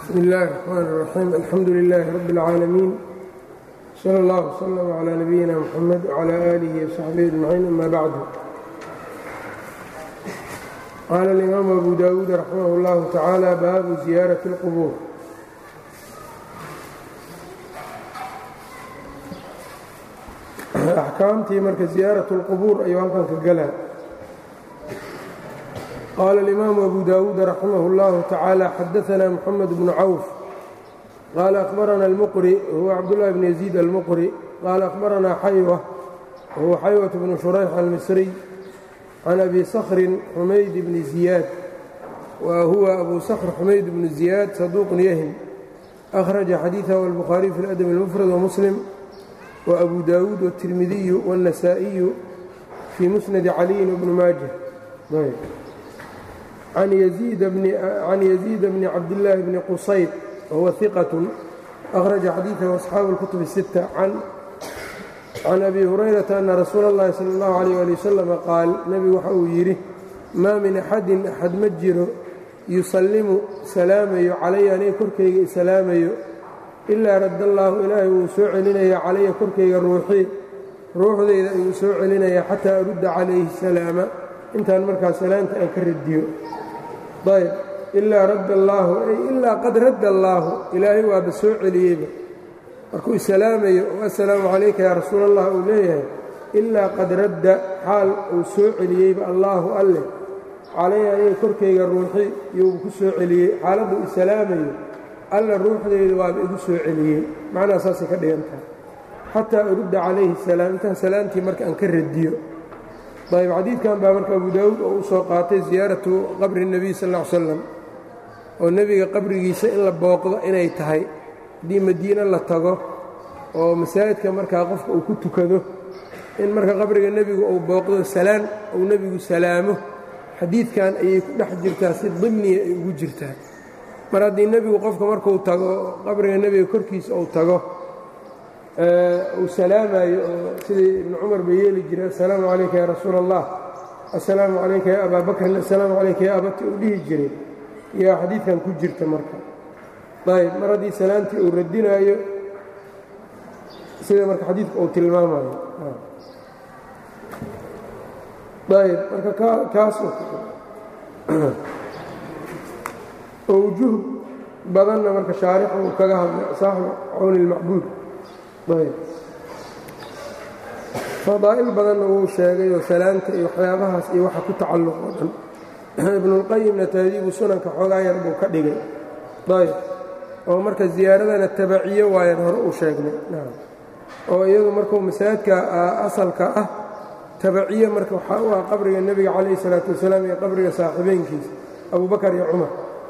bsmi اllahi الرxmn الرaxيim alxamdu لilaahi rab اlcaalamiin slى اllah وslm عlى nabiyina mxamed وعlى آlihi وsaxbihi aجmaciin ama bacdu qaala اlimaamu abu dawuud raximah اllahu tacaala baabu ziyaaraة اlqbuur axkaamtii marka ziyaaraة اlqubuur ayuu halkan ka galaa qال الإmام أbو dاود رحimه الله تaعالى xdثna محمد بن cوف qال أخبرna المqري هو cبدالله بن يزيد المqري qال أخبرna xyوة وهو xyوة بن شhريح المصري عن أbي صخر حmayd بن زياد وهو أbو صخر حmayd بن زياد صدوq yhم أخرج xadيiثه البخاري في الأدب المفرد ومسلم وأbو dاود والترمذي والنسائي في مسند علي بن mاجه can yaziid bni cabdillaahi bni qusayd wahuwa hiqatun akhraja xadiidahu asxaabu اlkutub الsita can abi hurayrata ana rasuula اllahi sala اllahu alayh ali wasalam qaal nebigu waxa uu yidhi maa min axadin axad ma jiro yusallimu salaamayo calaya aniga korkayga isalaamayo ilaa radda allaahu ilaahay wuu soo celinaya calaya korkayga ruuxii ruuxdayda ayuu soo celinaya xataa arudda calayhi salaama intaan markaa salaanta aan ka radiyo ayb ilaa radda allaahu ay ilaa qad radda allaahu ilaahay waaba soo celiyeyba markuu isalaamayo oo assalaamu calayka yaa rasuul allah uu leeyahay ilaa qad radda xaal uu soo celiyeyba allaahu alleh calaya aniga korkayga ruuxi iyuu ku soo celiyey xaaladduu isalaamayo alla ruuxdeyda waaba igu soo celiyey macnaha saasay ka dhigan tahay xataa urudda calayhi salaam intaan salaamtii marka aan ka radiyo ayb xadiidkan baa marka abu daawuud oo u soo qaatay ziyaaratu qabri nebiy sal ll ly slam oo nebiga qabrigiisa in la booqdo inay tahay haddii madiine la tago oo masaajidka markaa qofka uu ku tukado in marka qabriga nebigu uu booqdo salaan uu nebigu salaamo xadiidkan ayay ku dhex jirtaa si dimniya ay ugu jirtaa mar haddii nebigu qofka markuu tago qabriga nebiga korkiisa uu tago uu salaamayo oo sidii ibnu cumar ba yeeli jiray assalaamu calayka yaa rasuula allah assalaamu calayka yaa abaa bakrin assalaamu calayka yaa abati uu dhihi jiray yaa xadiidkan ku jirta marka ayb mar haddii salaantii uu radinaayo sida marka xadiidka uu tilmaamayo ayb marka kaas oo wujuh badanna marka shaarixu uu kaga hadlay saaxibu cawni ilmacbuud fadaa'il badanna wuu sheegay oo salaanta iyo waxyaabahaas iyo waxa ku tacalluq oo dhan ibnuulqayimna tahdiibu sunanka xoogaa yar buu ka dhigay ayb oo marka ziyaaradana tabaciyo waayan hore uu sheegnay oo iyadu markuu masaajidka asalka ah tabaciyo marka waxaa u ah qabriga nebiga calayhi salaatu wasalaam iyo qabriga saaxiibeynkiisa abubakar iyo cumar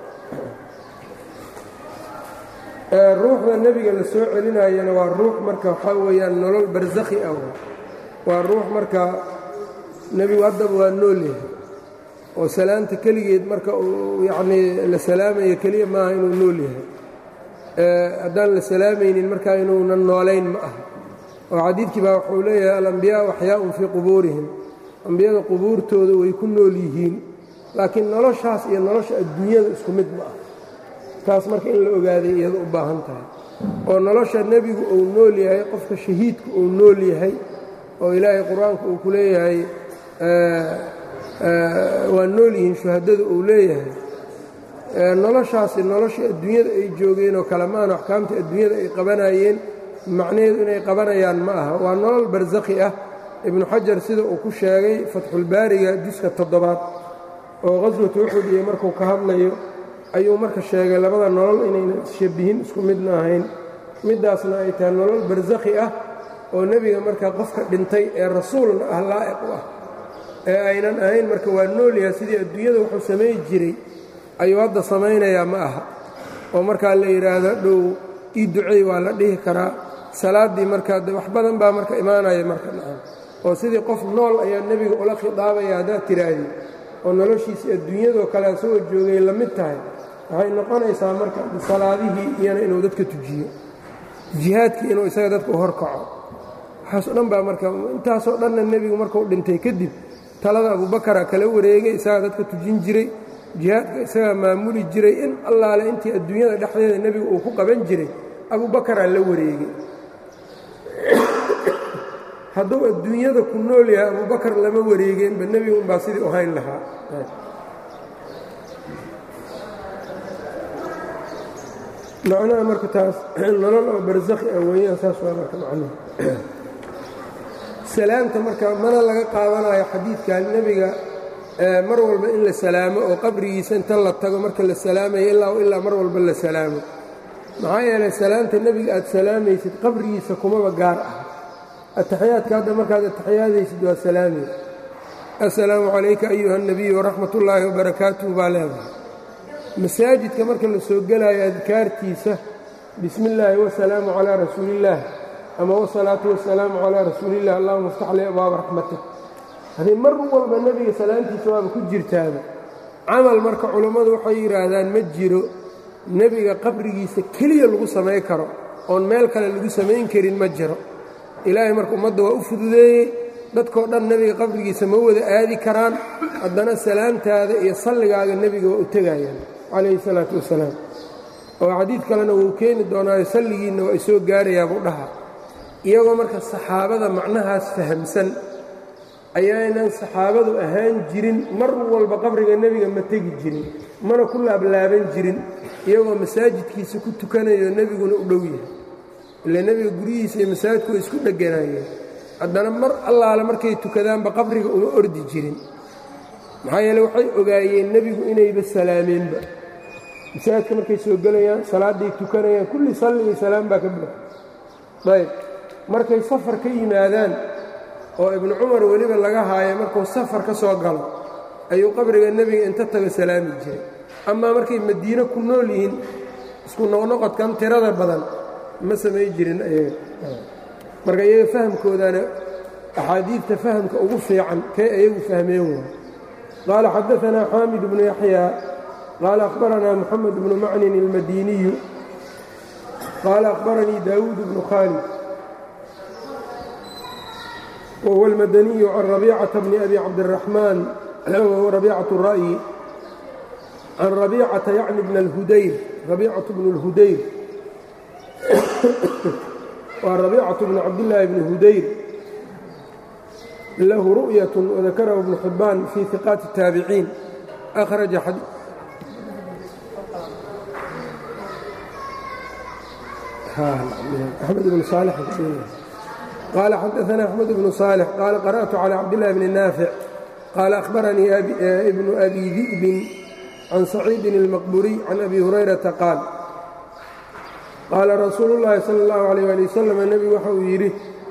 ruuxda nebiga la soo celinayana waa ruux marka waxaa weeyaan nolol barsakhi ah waa ruux marka nebigu haddaba waa nool yahay oo salaanta keligeed marka uu yacnii la salaamayo keliya maaha inuu nool yahay haddaan la salaamaynin markaa inuunan noolayn ma aha oo xadiidkii baa wuxuu leeyahay alambiyaau axyaaun fii qubuurihim ambiyada qubuurtooda way ku nool yihiin laakiin noloshaas iyo nolosha adduunyada isku mid ma ah taas marka in la ogaaday iyado u baahan tahay oo nolosha nebigu uu nool yahay qofka shahiidku uu nool yahay oo ilaahay qur-aanku uu ku leeyahay waa nool yihiin shuhadada uu leeyahay noloshaasi noloshii adduunyada ay joogeen oo kale maana axkaamta adduunyada ay qabanayeen macnaheedu inay qabanayaan ma aha waa nolol barsakhi ah ibnu xajar sida uu ku sheegay fatxulbaariga juska toddobaad oo qaswatu uxud iyo markuu ka hadlayo ayuu marka sheegay labada nolol inayna shabihin isku midna ahayn middaasna ay tahay nolol barsakhi ah oo nebiga marka qofka dhintay ee rasuulna ah laa'iq u ah ee aynan ahayn marka waa noolyaha sidii adduunyada wuxuu samay jiray ayuu hadda samaynayaa ma aha oo markaa la yidhaahdo dhow ii ducey waa la dhihi karaa salaaddii markaa de wax badan baa marka imaanaya marka nacam oo sidii qof nool ayaa nebiga ula khidaabaya haddaad tiraahdi oo noloshiisii adduunyadoo kale asagoo joogay la mid tahay waxay noqonaysaa marka salaadihii iyana inuu dadka tujiyo jihaadkii inuu isaga dadka u horkaco waxaasoo dhan baa marka intaasoo dhanna nebigu markuu dhintay kadib talada abubakara kala wareegay isagaa dadka tujin jiray jihaadka isagaa maamuli jiray in allaale intii adduunyada dhexdeeda nebiga uu ku qaban jiray abubakaraa la wareegay hadduu adduunyada ku nool yahay abubakar lama wareegeenba nebiga unbaa sidii u hayn lahaa macnaha marka taas nolol oo barsakhi ah weeyaan saas waa marka macnuhu salaamta marka mana laga qaadanayo xadiidkan nebiga mar walba in la salaamo oo qabrigiisa inta la tago marka la salaamayo ilaa ilaa mar walba la salaamo maxaa yeelay salaamta nebiga aad salaamaysid qabrigiisa kumaba gaar ah ataxiyaadka hadda markaad ataxiyaadaysid waa salaamay assalaamu calayka ayuha اnabiy waraxmat ullaahi wabarakaatuh baa leedahay masaajidka marka la soo gelaayo adkaartiisa bismi illaahi wasalaamu calaa rasuuliillaah ama wasalaatu wasalaamu calaa rasuuliillah allahuma iftax li abwaaba raxmatik haddii mar walba nebiga salaamtiisa waaba ku jirtaaba camal marka culammadu waxay yidhaahdaan ma jiro nebiga qabrigiisa keliya lagu samay karo oon meel kale lagu samayn karin ma jiro ilaahay marka ummadda waa u fududeeyey dadkoo dhan nebiga qabrigiisa ma wada aadi karaan haddana salaamtaada iyo salligaaga nebiga waa u tegayaan calayhi salaatu wasalaam oo xadiid kalena wuu keeni doonaayo salligiinna waa isoo gaarayaa buu dhaha iyagoo marka saxaabada macnahaas fahamsan ayaynan saxaabadu ahaan jirin mar walba qabriga nebiga ma tegi jirin mana ku laablaaban jirin iyagoo masaajidkiisa ku tukanayo nebiguna u dhow yahay ile nebiga guryihiisa iyo masaajidku way isku dheganaayeen haddana mar allaale markay tukadaanba qabriga uma ordi jirin maxaa yeele waxay ogaayeen nebigu inayba salaameenba masaajidka markay soo gelayaan salaadday tukanayaan kulli salli iyo salaam baa ka buuxa ayb markay safar ka yimaadaan oo ibnu cumar weliba laga haayo markuu safar ka soo galo ayuu qabriga nebiga inta tago salaami jiray amaa markay madiine ku nool yihiin isku noqnoqodkan tirada badan ma samay jirin ayaga marka iyaga fahamkoodana axaadiidta fahamka ugu fiican kay ayagu fahmeen waay qaala xadaanaa xaamid bnu yaxyaa qaala akhbaranaa moxamed bnu macnin ilmadiniyu qaala akhbaranii daawuud bnu khaalid wahuwa almadaniyu can rabiicata bni abi cabdiraxmaan wahuwa rabiicat ra'yi can rabiicata yacni bna alhudayr rabiicatu bnu اlhudayr waa rabiicatu bnu cabdillaahi bni hudayr lahu ru'yat wadakarahu ibnu xibbaan fii hiqaati الtaabiciin akhraja axmed bnu saalix qaala xadaanaa axmed bnu saalix qaala qara'tu calى cabdillahi bni naafic qaala akhbaranii ibnu abi di'bin can saciidin اlmaqburiy can abi hurayrata qaal qaala rasuulu اllaahi salى اllahu عalيyه ali wasalam nebigu waxa uu yidhi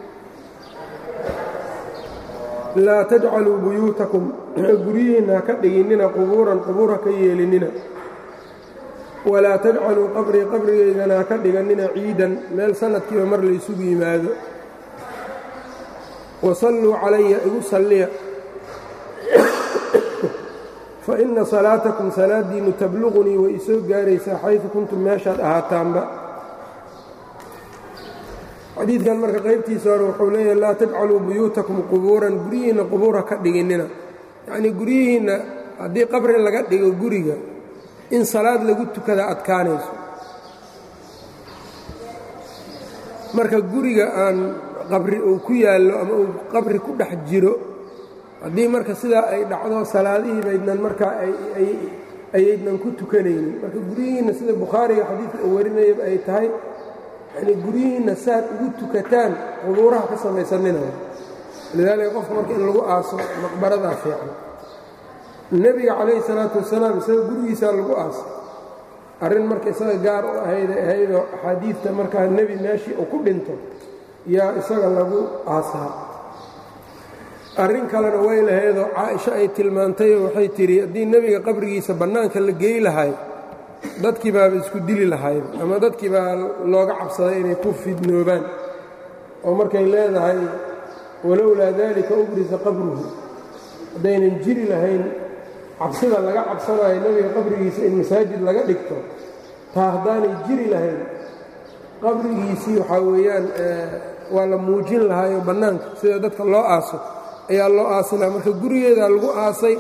laa tajcaluu buyuutakum guryihiinna ha ka dhiginnina qubuuran qubuur ha ka yeelinina walaa tajcaluu qabrii qabrigaydana ha ka dhigannina ciidan meel sannadkiiba mar laysugu yimaado wasalluu calaya igu salliya fa inna salaatakum salaaddiinnu tabluqunii way isoo gaaraysaa xaysu kuntum meeshaad ahaataanba xadiidkan marka qaybtiisa hore wuxuu leeyahay laa tajcaluu buyuutakum qubuuran guryihiinna qubuur ha ka dhiginnina yacnii guryihiinna haddii qabri laga dhigo guriga in salaad lagu tukada adkaanayso marka guriga aan qabri uu ku yaallo ama uu qabri ku dhex jiro haddii marka sidaa ay dhacdo salaadihii baydnan markaa ayaydnan ku tukanaynin marka guryihiinna sida bukhaariga xadiidka uu warinayaba ay tahay yani guryihiinna saad ugu tukataan qubuuraha ka samaysanina lidaalika qofka marka in lagu aaso maqbaradaa fiican nebiga calayhi salaatu wasalaam isaga gurigiisaa lagu aasay arrin marka isaga gaar u ahayday ahaydoo axaadiidta markaa nebi meeshii uu ku dhinto yaa isaga lagu aasaa arrin kalena way lahaydoo caaisho ay tilmaantayoo waxay tidhi haddii nebiga qabrigiisa bannaanka la geey lahay dadkii baaba isku dili lahayba ama dadkii baa looga cabsaday inay ku fidnoobaan oo markay leedahay walowlaa daalika ubrisa qabruhu haddaynan jiri lahayn cabsida laga cabsanayo nebiga qabrigiisa in masaajid laga dhigto taa haddaanay jiri lahayn qabrigiisii waxaa weeyaan waa la muujin lahaayoo bannaanka sida dadka loo aaso ayaa loo aasi lahaa marka gurigeedaa lagu aasay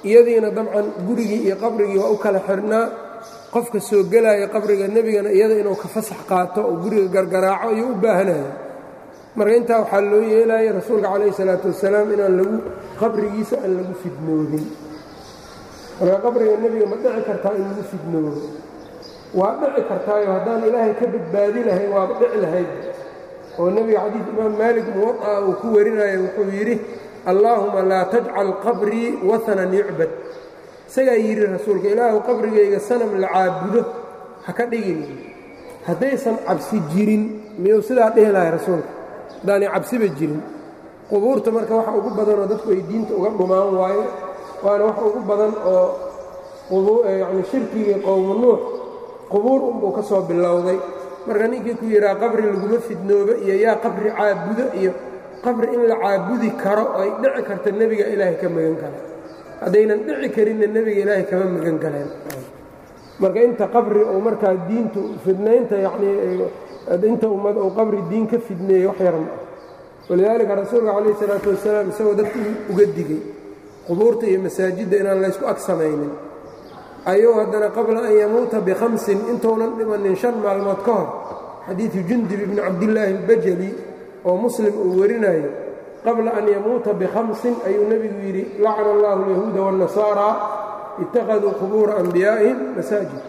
iyadiina dabcan gurigii iyo qabrigii waa u kala xirnaa qofka soo gelaya qabriga nebigana iyada inuu ka fasax qaato oo guriga gargaraaco ayuu u baahanaya marka intaa waxaa loo yeelaya rasuulka calayhi salaatu wasalaam inaan lagu qabrigiisa aan lagu fidnoodin marka qabriga nebiga ma dhici kartaa in lagu fidnoodo waa dhici kartaayo haddaan ilaahay ka badbaadi lahayn waaba dhici lahayd oo nebiga xadiid imaam maalik muwaطa uu ku warinaya wuxuu yidhi allaahuma laa tajcal qabrii wahanan yucbad isagaa yidhi rasuulka ilaahu qabrigayga sanam la caabudo ha ka dhigin haddaysan cabsi jirin miyuu sidaa dhihi lahay rasuulka haddaanay cabsiba jirin qubuurta marka waxa ugu badanoo dadku ay diinta uga dhumaan waayo waana wax ugu badan oo yacni shirkigii qowmu nuux qubuur unbuu ka soo bilowday marka ninkii ku yidhaha qabri laguma fidnoobo iyo yaa qabri caabudo iyo qabri in la caabudi karo ay dhici karta nebiga ilaahay ka magan kale haddaynan dhici karinna nebiga ilaahay kama magan galeen marka inta qabri uu markaa diintu fidnaynta yacnii inta ummad uu qabri diin ka fidneeyey wax yar ma ah walidaalika rasuulka calayhi salaatu wasalaam isagoo dadku uga digay qubuurta iyo masaajidda inaan laysku ag samaynin ayuu haddana qabla an yamuuta bikhamsin intuunan dhimanin shan maalmood ka hor xadiidu jundib ibni cabdillaahi albajali oo muslim uu warinayo qabla an yamuuta bikhamsin ayuu nebigu yidhi lacana allahu alyahuuda waاnnasaara ittakhaduu qubuura anbiyaa'ihim masaajid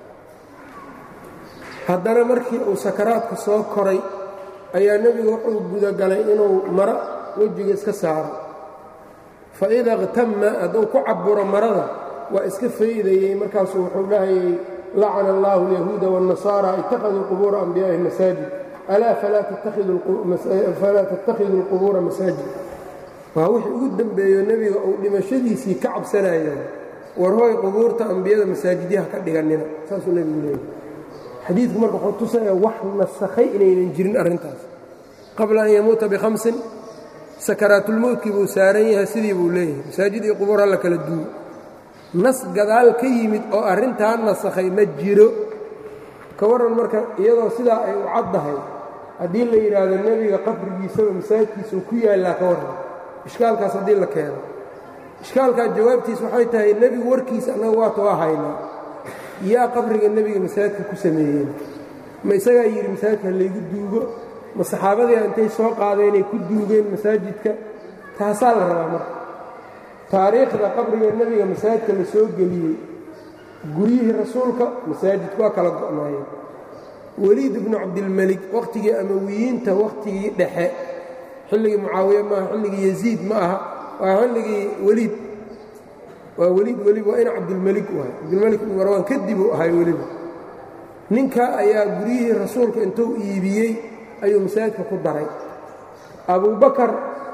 haddana markii uu sakaraadka soo koray ayaa nebigu wuxuu gudagalay inuu maro wejiga iska saaro faida اqtama hadduu ku caburo marada waa iska faydayey markaasuu wuxuu dhahayay lacana allahu alyahuuda waاnnasaara ittakhaduu qubuura anbiyaa'ihim masaajid alaa falaa tattakhiduu اlqubuura masaajid waa wixii ugu dembeeyo nebiga uu dhimashadiisii ka cabsanayo war hooy qubuurta ambiyada masaajidyaha ka dhigannina saasuu nebigu leeyay xadiidku marka wuxuu tusaya wax nasakhay inaynan jirin arrintaas qabla an yamuuta bikhamsin sakaraatulmowtkii buu saaran yahay sidii buu leeyahay masaajid iyo qubuur halla kala duuyo nas gadaal ka yimid oo arrintaa nasakhay ma jiro ka warran marka iyadoo sidaa ay u caddahay haddii la yidhaahdo nebiga qabrigiisaba masaajidkiisuu ku yaallaa ka warran ishkaalkaas haddii la keeno ishkaalkaa jawaabtiis waxay tahay nebigu warkiisa annaga waata waa haynaa yaa qabriga nebiga masaajidka ku sameeyeen ma isagaa yidhi masaajidka laygu duugo ma saxaabadiia intay soo qaadeenay ku duugeen masaajidka taasaa la rabaa marka taariikhda qabriga nebiga masaajidka la soo geliyey guryihii rasuulka masaajidku waa kala go'naayeen weliid ibnu cabdilmelik wakhtigii amawiyiinta wakhtigii dhexe xilligii mucaawiye maaha xilligii yasiid ma aha waa xilligii weliid waa weliid weliba waa ina cabdilmelik u ahay cabdilmelik ibnu marwaan kadib uu ahay weliba ninka ayaa guryihii rasuulka intuu iibiyey ayuu masaajidka ku daray abubakar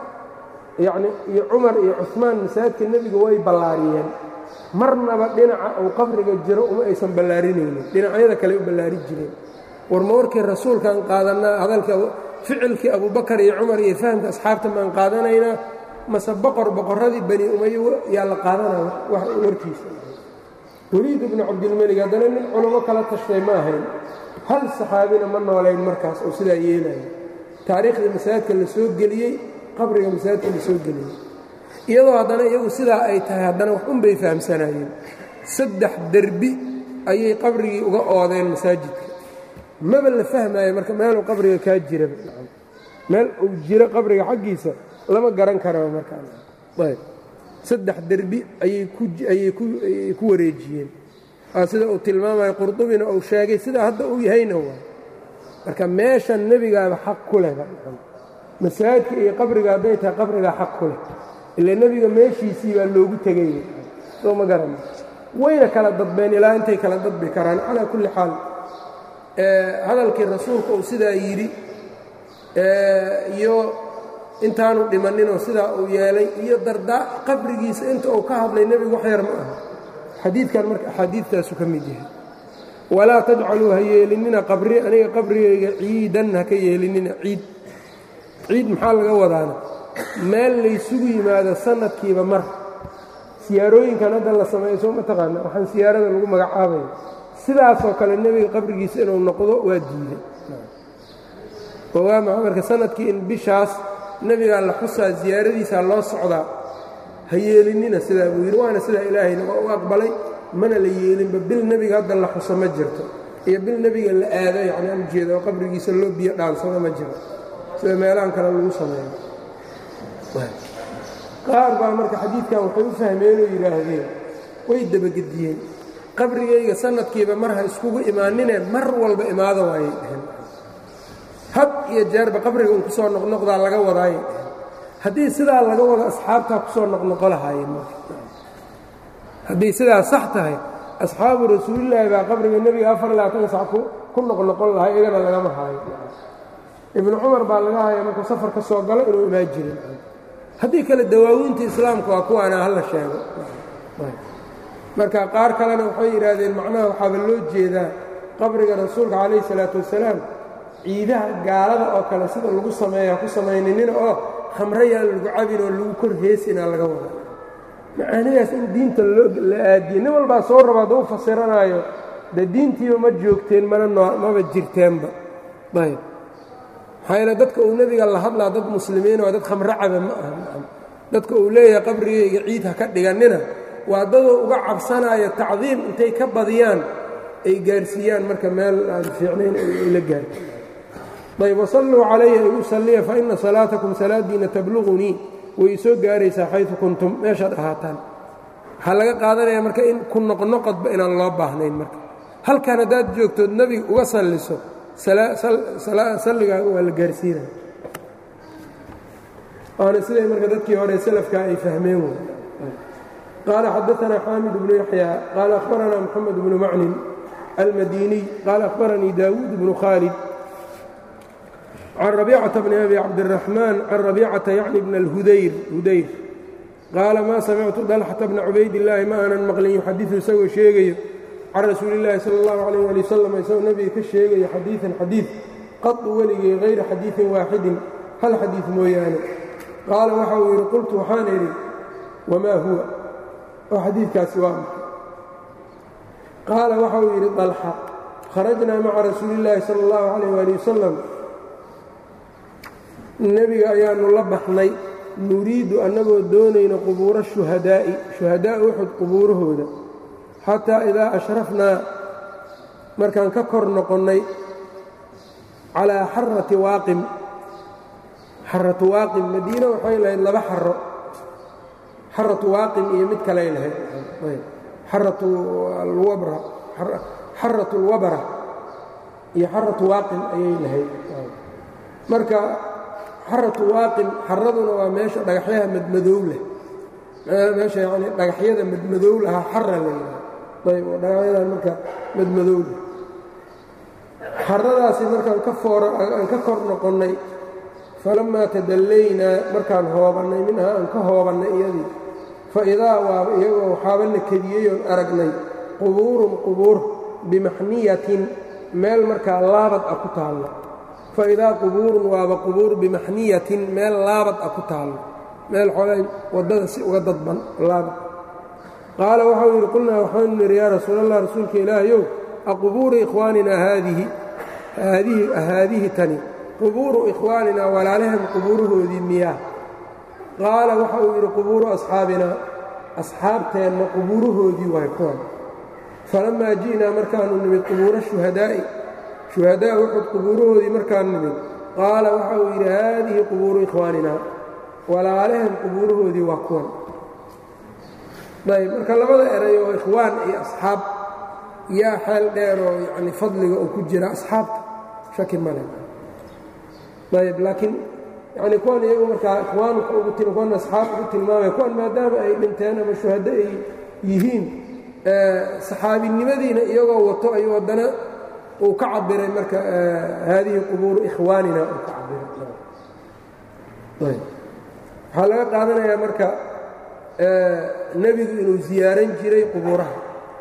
yacni iyo cumar iyo cusmaan masaajidka nebiga way ballaariyeen marnaba dhinaca uu qabriga jiro uma aysan ballaarinaynin dhinacyada kale u ballaari jireen warma warkii rasuulkaan qaadannaa hadalka ficilkii abubakar iyo cumar iyo fahamka asxaabta maan qaadanaynaa mase boqor boqorradii bani umayo yaa la qaadanaya warkiisa weliid ibnu cabdilmelig haddana nin culummo kala tashtay ma ahayn hal saxaabina ma noolayn markaas oo sidaa yeelaya taariikhdii masaajidka la soo geliyey qabriga masaajidka la soo geliyey iyadoo haddana iyagu sidaa ay tahay haddana wax un bay fahamsanaayeen saddex derbi ayay qabrigii uga oodeen masaajidka maba la fahmaayo marka meeluu qabriga kaa jiraba meel uu jiro qabriga xaggiisa lama garan karaba markaayb saddex derbi ayay ku wareejiyeen waa sida uu tilmaamayo qurdubina uu sheegay sidaa hadda uu yahayna waa marka meeshan nebigaaba xaq ku leh masaajidka iyo qabriga hadday tahay qabrigaa xaq ku leh ila nebiga meeshiisii baa loogu tegay soo ma garana wayna kala dadbeen ilaa intay kala dadbi karaan calaa kulli xaal hadalkii rasuulka uu sidaa yidhi iyo intaanu dhimaninoo sidaa uu yeelay iyo dardaa qabrigiisa inta uu ka hadlay nebigu wax yar ma aha xadiidkan marka axaadiidtaasu ka mid yahay walaa tajcaluu ha yeelinina qabri aniga qabrigayga ciidan ha ka yeelinina ciid ciid maxaa laga wadaana meel laysugu yimaado sanadkiiba mar siyaarooyinkan hadda la sameeyo soo ma taqaana waxaan siyaarada lagu magacaabaya sidaasoo kale nebiga qabrigiisa inuu noqdo waa diiday oo waa maxaa marka sanadkii in bishaas nebigaa la xusaa siyaaradiisaa loo socdaa ha yeelinina sidaa buu yidhi waana sidaa ilaahayna waa u aqbalay mana la yeelinba bil nebiga hadda la xuso ma jirto iyo bil nebiga la aado yacni aan ujeeda oo qabrigiisa loo biyo dhaansado ma jiro sida meelahan kale lagu sameeyo qaar baa marka xadiidkan waxay u fahmeen oo yidhaahdeen way dabagediyeen qabrigayga sanadkiiba mar ha iskugu imaaninee mar walba imaado waayay dheheen had iyo jeerba qabriga un ku soo noqnoqdaa laga wadaayay dheheen haddii sidaa laga wado asxaabtaa ku soo noqnoqo lahaayeen marka haddii sidaa sax tahay asxaabu rasuulillaahi baa qabriga nebiga afar iyo labaatan sac ku noqnoqon lahaa iyagana lagama haayo ibnu cumar baa laga haya markuu safar ka soo galo inuu imaan jirin haddii kale dawaawiinta islaamka waa kuwaana hala sheego marka qaar kalena waxay yidhaahdeen macnaha waxaaba loo jeedaa qabriga rasuulka calayhi salaatu wasalaam ciidaha gaalada oo kale sida lagu sameeya ku samayninina oo khamrayaan lagu cabin oo lagu kor heesinaa laga wada macaanidaas in diinta la aadiye nin walbaa soo raba hadduu fasiranaayo dee diintiiba ma joogteen mana maba jirteenba ayb maxaa yeele dadka uu nebiga la hadlaa dad muslimiin oo dad khamro caba ma aha dadka uu leeyahay qabrigayga ciid ha ka dhigannina waa dadoo uga cabsanaayo tacdiim intay ka badiyaan ay gaarsiiyaan marka meel aan fiicnayn ay la gaarto ayb wasalluu calayhi igu salliya fa ina salaatakum salaadiina tabluqunii way isoo gaaraysaa xaydu kuntum meeshaad ahaataan waxaa laga qaadanaya marka in ku noqnoqodba inaan loo baahnayn marka halkan haddaad joogtood nebiga uga salliso salligaaga waa la gaarsiinaya waana siday marka dadkii hore salafkaa ay fahmeen wey qaala xadaanaa xaamid bnu yaxya qaala akhbaranaa moxamed bnu maclin almadiniy qaala akhbaranii daawuud bnu khaalid can rabiicata bni abi cabdiraxmaan can rabiicata yacni bna alhudayr hudayr qaala maa samictu dalxata bna cubaydillaahi ma aanan maqlin yuxadiu isagoo sheegayo can rasuuli illaahi sala allahu calayh ali wasalam isagoo nebiga ka sheegayo xadiidan xadiid qadu weligay hayra xadiidin waaxidin hal xadiid mooyaane qaala waxa uu yidhi qultu waxaan idhi wamaa huwa oo xadiidkaasi waa maxay qaala waxa uu yidhi dalxa kharajnaa maca rasuuli illaahi sala allahu calayh ali wasalam nebiga ayaannu la baxnay nuriidu annagoo doonayna qubuura shuhadaa'i shuhadaa uxud qubuurahooda xataa idaa ashrafnaa markaan ka kor noqonnay calaa xarati waaqim xaratu waaqim madiine waxay lahayd laba xaro xaratu waaqim iyo mid kaley lahayd xaratu alwabra xaratu alwabra iyo xaratu waaqim ayay lahayd marka xaratu waaqim xaraduna waa meesha dhagaxyaha madmadow leh meesha yacni dhagaxyada madmadow lahaa xara la yidhaha ayb oo dhagaxyadan marka madmadow leh xaradaasi markaan ka foora aan ka kor noqonnay falammaa tadallaynaa markaan hoobannay minhaa aan ka hoobannay iyadii fa idaa waaba iyagoo waxaaba la kediyey oon aragnay qubuurun qubuur bimaxniyatin meel markaa laabad ah ku taallo fa idaa qubuurun waaba qubuur bimaxniyatin meel laabad ah ku taallo meel xoolay waddada si uga dadban laabad qaala waxau yidhi qulnaa waxaanu nidhi yaa rasuulallah rasuulka ilaahayow aqubuuru ikhwaaninaa haadihi haadihi haadihi tani qubuuru ikhwaaninaa walaalahan qubuurahoodii miyaa qaala waxa uu yidhi qubuuru asxaabinaa asxaabteenna qubuurahoodii waay kuwan falammaa ji'naa markaanu nimid qubuura shuhadaa'i shuhadaa uxud qubuurahoodii markaan nimid qaala waxa uu yidhi haadihi qubuuru ikhwaaninaa walaalahan qubuurahoodii waa kuwan ayb marka labada eray oo ikhwaan iyo asxaab yaa xeel dheer oo yani fadliga uu ku jira asxaabta shaki male ayb laakiin yani kuwan iyagu markaa ikhwaan ugu kuwan asxaab ugu tilmaamaya kuwan maadaama ay dhinteen ama shuhado ay yihiin saxaabinimadiina iyagoo wato ayuu haddana uu ka cabiray marka haadihi qubuuru ikhwaanina uu ka cabiray waxaa laga qaadanayaa marka nebigu inuu ziyaaran jiray qubuuraha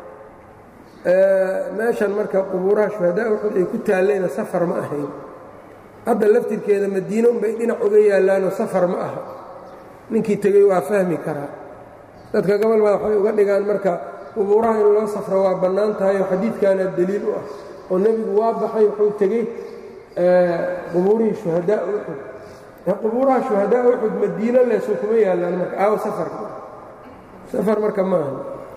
meeshan marka qubuuraha shuhadaa uxud ay ku taallayna safar ma ahayn hadda laftirkeeda madiine unbay dhinac uga yaallaanoo safar ma aha ninkii tegey waa fahmi karaa dadka gobol baa waxay uga dhigaan marka qubuuraha in loo safro waa bannaan tahay oo xadiidkaana deliil u ah oo nebigu waa baxay wuxuu tegey qubuurihii shuhadaa uxud qubuuraha shuhadaa uxud madiino leesuu kuma yaallaan marka aawo safarka safar marka maaha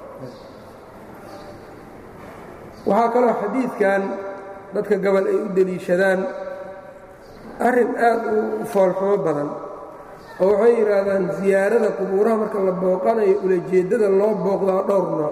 waxaa kaloo xadiidkan dadka gobol ay u deliishadaan arrin aad u foolxumo badan oo waxay yidhaahdaan siyaarada qubuuraha marka la booqanayo ulajeeddada loo booqdaa dhowr nooc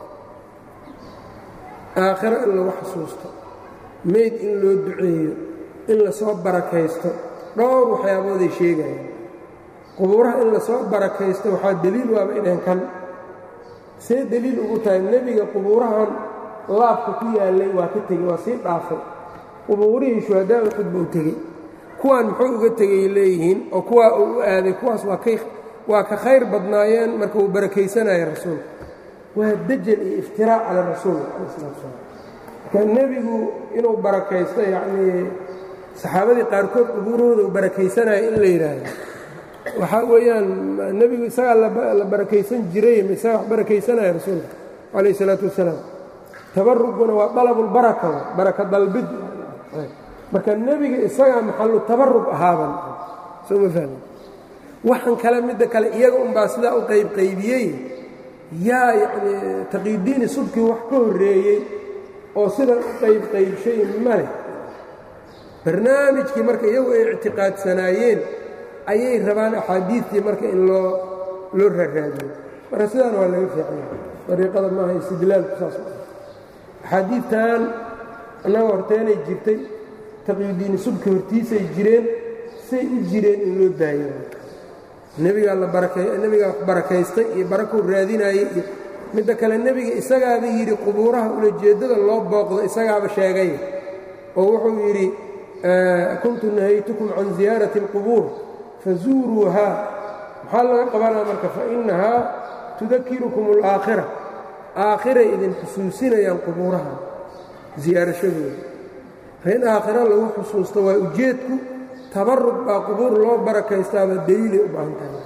aakhiro in lagu xasuusto meyd in loo duceeyo in lasoo barakaysto dhowr waxyaabooday sheegayaan qubuuraha in lasoo barakaysto waxaa deliil waaba inaan kan see deliil ugu tahay nebiga qubuurahan laabka ku yaallay waa ka tegey waa sii dhaafay qubuurihii shuhadaa uxud buu tegey kuwaan muxuu uga tegay leeyihiin oo kuwaa uu u aaday kuwaas waa ka khayr badnaayeen marka uu barakaysanaya rasuulka waa dajal iyo iftiraac cala rasuul cala salatu slam marka nebigu inuu barakaysto yacnii saxaabadii qaarkood qubuurahooda uu barakaysanaya in la yidhaahdo waxaa weeyaan nebigu isagaa la barakaysan jiray ma isagaa wax barakaysanaya rasuulka calayh isalaatu wassalaam tabaruguna waa dalabulbaraka baraka dalbid marka nebiga isagaa maxallu tabarug ahaaban soo ma fahmi waxan kale midda kale iyaga unbaa sidaa u qaybqaybiyey yaa yacnii taqiidiini subkii wax ka horreeyey oo sidan u qaybqaybshay maleh barnaamijkii marka iyagu ay ictiqaadsanaayeen ayay rabaan axaadiidtii marka in loo loo raaraadiyo marka sidaan waa laga fiicanya dariiqada maaha istidlaalku saas axaadiidtan annaga horteenay jirtay taqyidiini subka hortiisay jireen say u jireen in loo daayo nebigaa la nebigaa wax barakaystay iyo barakuu raadinaayey iyo midda kale nebiga isagaaba yidhi qubuuraha ulajeeddada loo booqdo isagaaba sheegay oo wuxuu yidhi kuntu nahaytukum can ziyaarati اlqubuur fazuuruuhaa maxaa laga qabanaa marka fainahaa tudakirukum اlaakhira aakhiray idin xusuusinayaan qubuuraha ziyaarashadooda in aakhiro lagu xusuusto waa ujeedku tabarug baa qubuur loo barakaystaaba deliilay u baahan tahay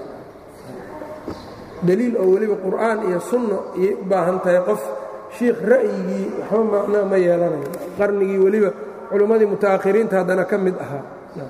deliil oo weliba qur'aan iyo sunno ayay u baahan tahay qof shiikh ra'yigii waxba macnaa ma yeelanayo qarnigii weliba culimmadii muta'akhiriinta haddana ka mid ahaa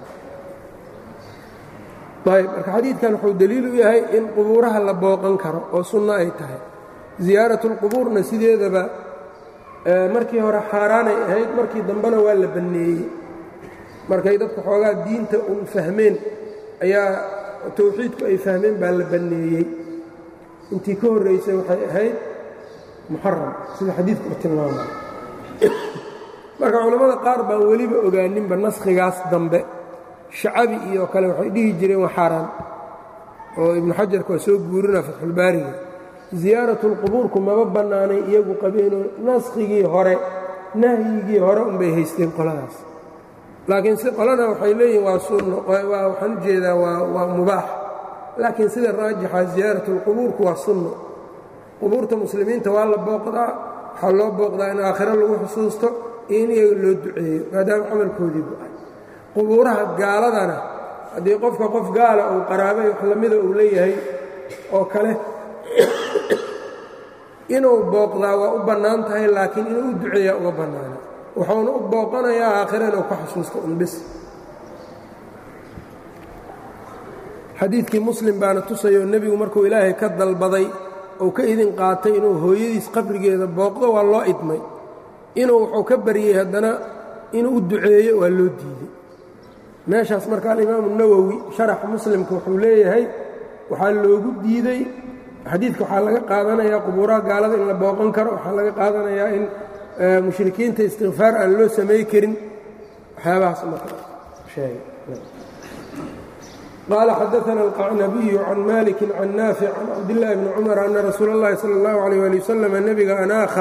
ayb marka xadiidkan wuxuu deliil u yahay in qubuuraha la booqan karo oo sunno ay tahay ziyaaratulqubuurna sideedaba markii hore xaaraanay ahayd markii dambena waa la banneeyey markay dadku xoogaa diinta un fahmeen ayaa tawxiidku ay fahmeen baa la banneeyey intii ka horraysay waxay ahayd muxaram sida xadiidku u tilmaamay marka culammada qaar baan weliba ogaaninba naskhigaas dambe shacabi iyo kale waxay dhihi jireen waa xaaraan oo ibnu xajarka waa soo guurina fatxulbaariga ziyaaratulqubuurku maba bannaanay iyagu qabeenoo naskhigii hore nahyigii hore unbay haysteen qoladaas laakiin si qolana waxay leeyihin waa sunno waxaan u jeedaa waa mubaax laakiin sida raajixa ziyaaratulqubuurku waa sunno qubuurta muslimiinta waa la booqdaa waxaa loo booqdaa in aakhiro lagu xusuusto iyo in iyaga loo duceeyo maadaama camalkoodii bu-ay qubuuraha gaaladana haddii qofka qof gaala uu qaraabay wax lamida uu leeyahay oo kale inuu booqdaa waa u bannaan tahay laakiin inuu u duceeyaa uga bannaana wuxuuna u booqanayaa aakhira inuu ka xusuusto unbis xadiidkii muslim baana tusayoo nebigu markuu ilaahay ka dalbaday ou ka idin qaatay inuu hooyadiis qabrigeeda booqdo waa loo idmay inuu wuxuu ka baryey haddana inuu u duceeyo waa loo diiday meeshaas marka alimaamu nawowi sharaxa muslimka wuxuu leeyahay waxaa loogu diiday xadiidka waxaa laga qaadanayaa qubuuraha gaalada in la booqan karo waxaa laga qaadanayaa in mushrikiinta istikfaar aan loo samay karin waxyaabahaas marka sheegay qaala xadaana alqacnabiyu can maliki can naafic can cabdillaahi bni cumar ana rasuula اllahi salى اllahu alيyh ali wasalam nebiga anaakha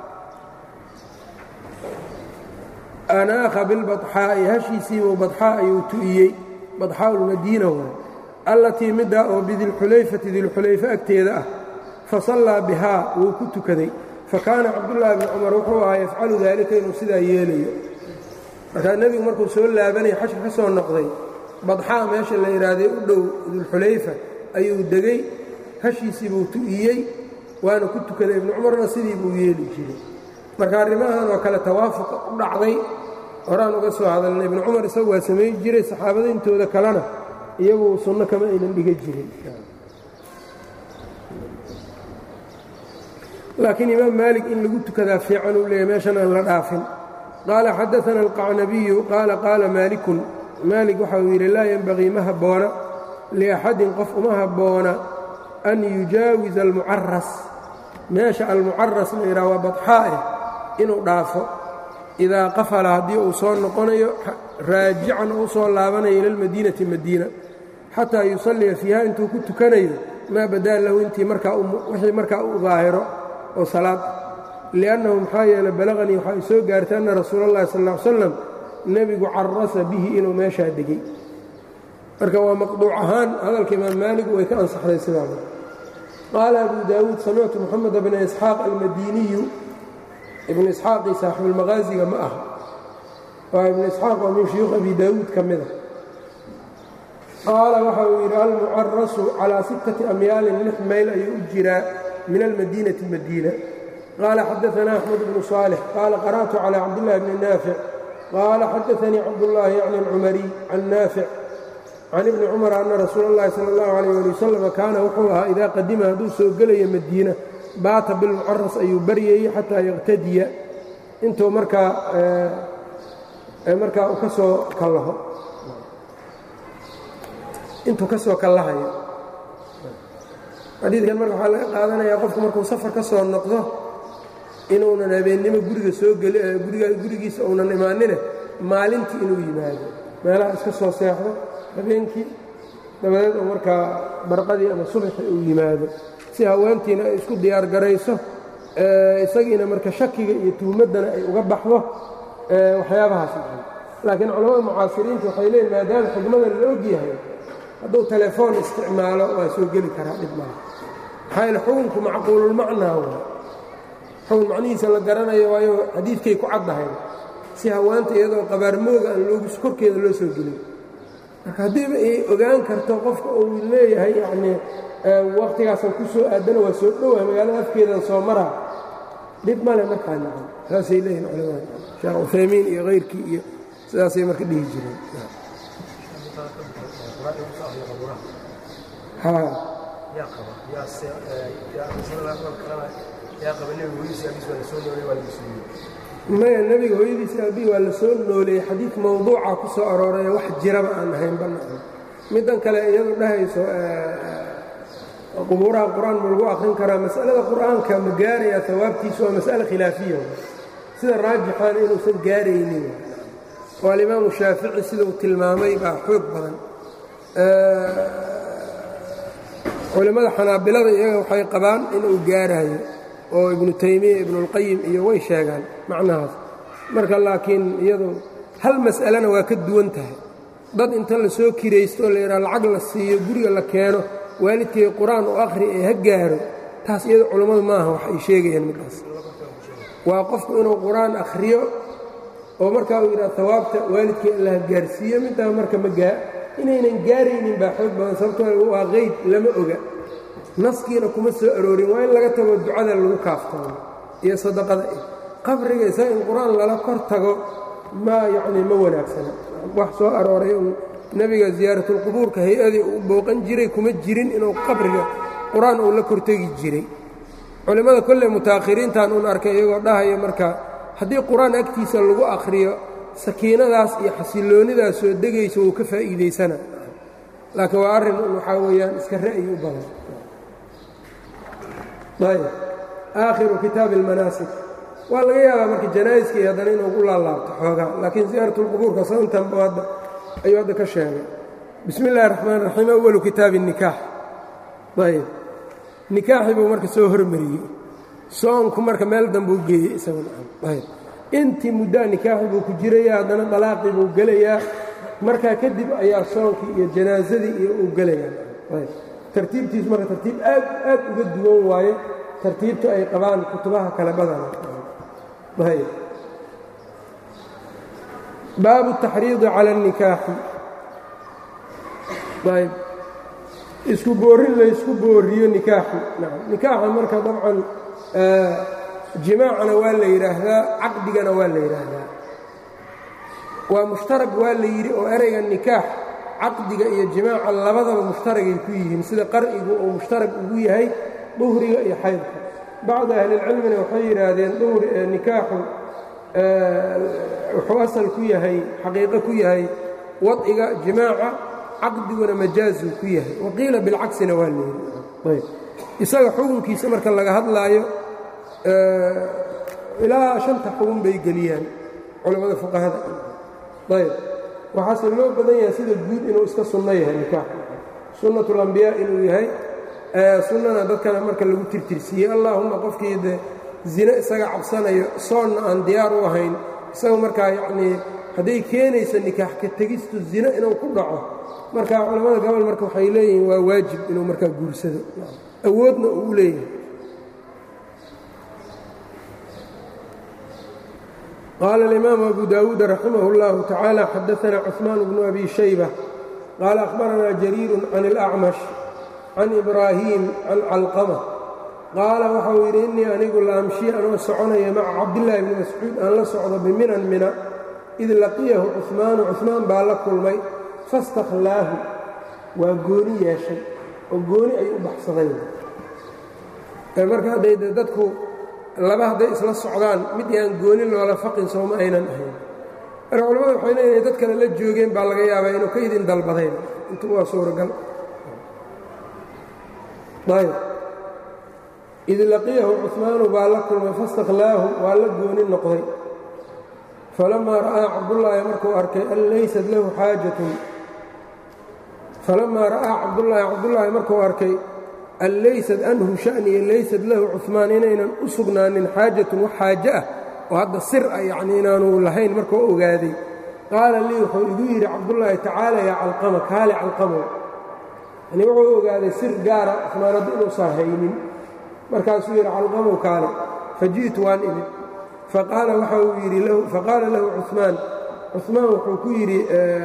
anaakha bilbaxaa'i hashiisiibuu badxaa ayuu tu'iyey badxaa ulmadiina waay allatii middaa oo bidilxulayfati dilxulayfe agteeda ah fasallaa bihaa wuu ku tukaday fakaana cabdullaahi bni cumar wuxuu ahaa yafcalu daalika inuu sidaa yeelayo markaa nebigu markuu soo laabanaya xashka ka soo noqday badxaa meesha la yidhaahday u dhow dilxulayfa ayuu degay hashiisii buu tu'iyey waana ku tukaday ibnu cumarna sidii buu yeeli jiray marka arrimahan oo kale tawaafuqa u dhacday horaan uga soo hadalnay ibnu cumar isagu waa samayn jiray saxaabada intooda kalena iyagu sunno kama aynan dhiga jirin laakiin imaam maalik in lagu tukadaa fiican uu leeyahy meeshan aan la dhaafin qaala xadaana alqacnabiyu qaala qaala maalikun maalik waxa uu yidhi laa yenbagii ma habboona liaxadin qof uma habboona an yujaawiza almucaras meesha almucaras la yidhaha waa badxaa'eh inuu dhaafo idaa qafala haddii uu soo noqonayo raajican oo u soo laabanayo ila almadiinati madiina xataa yusalliya fiiha intuu ku tukanayo maa badaa lahu intii markaawixii markaa u daahiro oo salaad liannahu maxaa yeele balaqanii waxaa i soo gaartay anna rasuula allahi sal ll ly slam nebigu carasa bihi inuu meeshaa degey marka waa maqduuc ahaan hadalka imaam maalig way ka ansaxday sidaa qaala abu daawuud samictu moxamed bna isxaaq almadiniyu ibnu isxaaqii saaxibuulmaqaasiga ma aha waa ibnu isxaaq waa min shuyuukh abi daawuud ka mida qaala waxa uu yidhi almucarasu calaa sittati amyaalin lix mayl ayuu u jiraa min almadiinati madiina qaala xadaana axmed bnu saalix qaala qara'tu calى cabdillahi bni naafic qaala xadaanii cabdullaahi yacni alcumariy can naafic can ibni cumar anna rasuula اllahi sala اllahu alayh ali wasalam kaana wuxuu ahaa idaa qadima hadduu soo gelayo madiina baata bilmucaras ayuu baryayey xataa yaqtadiya intuu markaa markaa uu ka soo kallaho intuu ka soo kallahayo xadiidkan marka waxaa laga qaadanayaa qofku markuu safar ka soo noqdo inuunan habeennimo guriga soo geli gurigiisa uunan imaanine maalintii inuu yimaado meelaha iska soo seexdo habeenkii dabadeed uu markaa barqadii ama subaxi uu yimaado si haweentiina ay isku diyaar garayso isagiina marka shakiga iyo tuhmaddana ay uga baxdo waxyaabahaas laakiin culamada mucaasiriinta waxay leeyiin maadaama xigmadan la og yahay hadduu telefoon isticmaalo waa soo geli karaa dhib maaha maxaa yaele xukunku macquululmacnaa waa xukun macnihiisa la garanayo waayo xadiidkay ku caddahay si hawaanta iyadoo qabaarmooga aan loogu korkeeda loo soo gelin marka haddiiba ay ogaan karto qofka uu leeyahay yacnii wakhtigaasan ku soo aadana waa soo dhowa magaalada afkeedan soo maraa dhib male markaa nacam saasay leeyihin culamada sheekh cuthaymiin iyo kayrkii iyo sidaasay marka dhihi jireen maya nebiga hooyadiisa aabihi waa la soo nooleeyey xadiid mawduuca ku soo arooraya wax jiraba aan ahayn banaan middan kale iyadu dhahayso qubuuraha qur-aan ma lagu akhrin karaa mas'alada qur'aanka ma gaarayaa hawaabtiisu waa mas'ale khilaafiya sida raajixaana inuusan gaaraynin oo alimaamu shaafici siduu tilmaamay baa xoog badan culimmada xanaabilada iyaga waxay qabaan inuu gaarayo oo ibnu taymiya ibnuulqayim iyo way sheegaan macnahaas marka laakiin iyadu hal mas'alena waa ka duwan tahay dad inta la soo kiraysto oo layidhaha lacag la siiyo guriga la keeno waalidkay qur-aan u akhri ee ha gaaro taas iyada culammadu maaha wax ay sheegayaan middaas waa qofku inuu qur-aan akhriyo oo markaa uu yidhaha hawaabta waalidkay alla ha gaarsiiyo middaa marka ma gaa inaynan gaaraynin baa xoog badan sababtoo waa qeyd lama oga naskiina kuma soo aroorin waa in laga tago ducada lagu kaaftoomo iyo sadaqada qabriga isaga in qur-aan lala kor tago ma yacnii ma wanaagsana wax soo arooray un nebiga ziyaaratulqubuurka hay-adii uu booqan jiray kuma jirin inuu qabriga qur-aan uu la kortegi jiray culimmada kolley mutaakhiriintan uun arkay iyagoo dhahaya marka haddii qur-aan agtiisa lagu akhriyo sakiinadaas iyo xasilloonidaas soo degaysa wuu ka faa'iidaysana laakiin waa arrin waxaa weeyaan iska ra'yi u badan ayb aakhiru kitaabi almanaasik waa laga yaabaa marka janaa'iskii haddana inuu ku laalaabto xoogaa laakiin ziyaaratulqubuurka saintanba hadda ayuu hadda ka sheegay bismi illahi raxmaan raxiim awalu kitaabi nikaax ayb nikaaxii buu marka soo hormariyey soonku marka meel dambuu geeyey isagayb intii muddaa nikaaxi buu ku jiraya haddana dalaaqii buu gelayaa markaa kadib ayaa soonkii iyo janaasadii iyo uu gelayaa ayb tartiibtiisu marka tartiib aad aad uga duwan waaye tartiibta ay qabaan kutubaha kale badana ayb baabu taxriidi cala اnikaaxi ayb isku boorin laysku booriyo nikaaxi nacam nikaaxa marka dabcan jimaacana waa la yidhaahdaa caqdigana waa la yidhaahdaa waa mushtarag waa la yidhi oo ereyga nikaax caqdiga iyo jimaaca labadaba mushtaragay ku yihiin sida qar'igu uu mushtarag ugu yahay duhriga iyo xaydka bacdu ahlilcilmina waxay yidhaahdeen duhur nikaaxu wuxuu asal ku yahay xaqiiqo ku yahay wadciga jimaaca caqdiguna majaazuu ku yahay waqiila bilcaksina waa leeyay isaga xukunkiisa marka laga hadlaayo ilaa shanta xugun bay geliyaan culammada fuqahada ayb waxaase loo badan yahay sida guud inuu iska sunno yahay nikaax sunnatulambiyaa inuu yahay sunnana dadkana marka lagu tirtirsiiyey allaahumma qofkii de zine isaga cabsanayo soonna aan diyaar u ahayn isaga markaa yacnii hadday keenayso nikaax ka tegistu zine inuu ku dhaco marka culammada gobol marka waxay leeyihiin waa waajib inuu markaa guursado awoodna uu u leeyahay qaala alimaamu abu daawuud raximah اllahu tacaala xadaana cuثmaan bnu abi shayba qaala akhbaranaa jariiru can اlacmash can ibraahiim can calqama qaala waxau yidhi innii anigu la amshi anoo soconaya maca cabdillaahi bni mascuud aan la socdo biminan mina id laqiyahu cuثmaanu cuثmaan baa la kulmay fastakhlaahu waa gooni yeeshay oo gooni ay u baxsadeen marka hadday de dadku laba hadday isla socdaan mid aan gooni loola faqin sooma aynan ahayn marka culamada waxay leeyihin dad kale la joogeen baa laga yaabaa inuu ka idin dalbadayn intu waa suuragal ayb id laqiyahu cuثmaanu baa la kulmay fastakhlaahu waa la gooni noqday falamaa ra'aa cabdullaahi markuu arkay an laysat lahu xaajatun falamaa ra'aa cabdullaahi cabdullaahi markuu arkay an laysad anhu sha'niya laysad lahu cuثmaan inaynan u sugnaanin xaajatun wax xaaje ah oo hadda sir ah yacnii inaanu lahayn markuu ogaaday qaala lii wuxuu igu yidhi cabdullaahi tacaala yaa calqama kaale calqamow yani wuxuu ogaaday sir gaara cuثmaan hadda inuusan haynin markaasuu yidhi calqamow kaale faji'tu waan imid faqaala waxa uu yidhi faqaala lahu cuثmaan cuثmaan wuxuu ku yidhi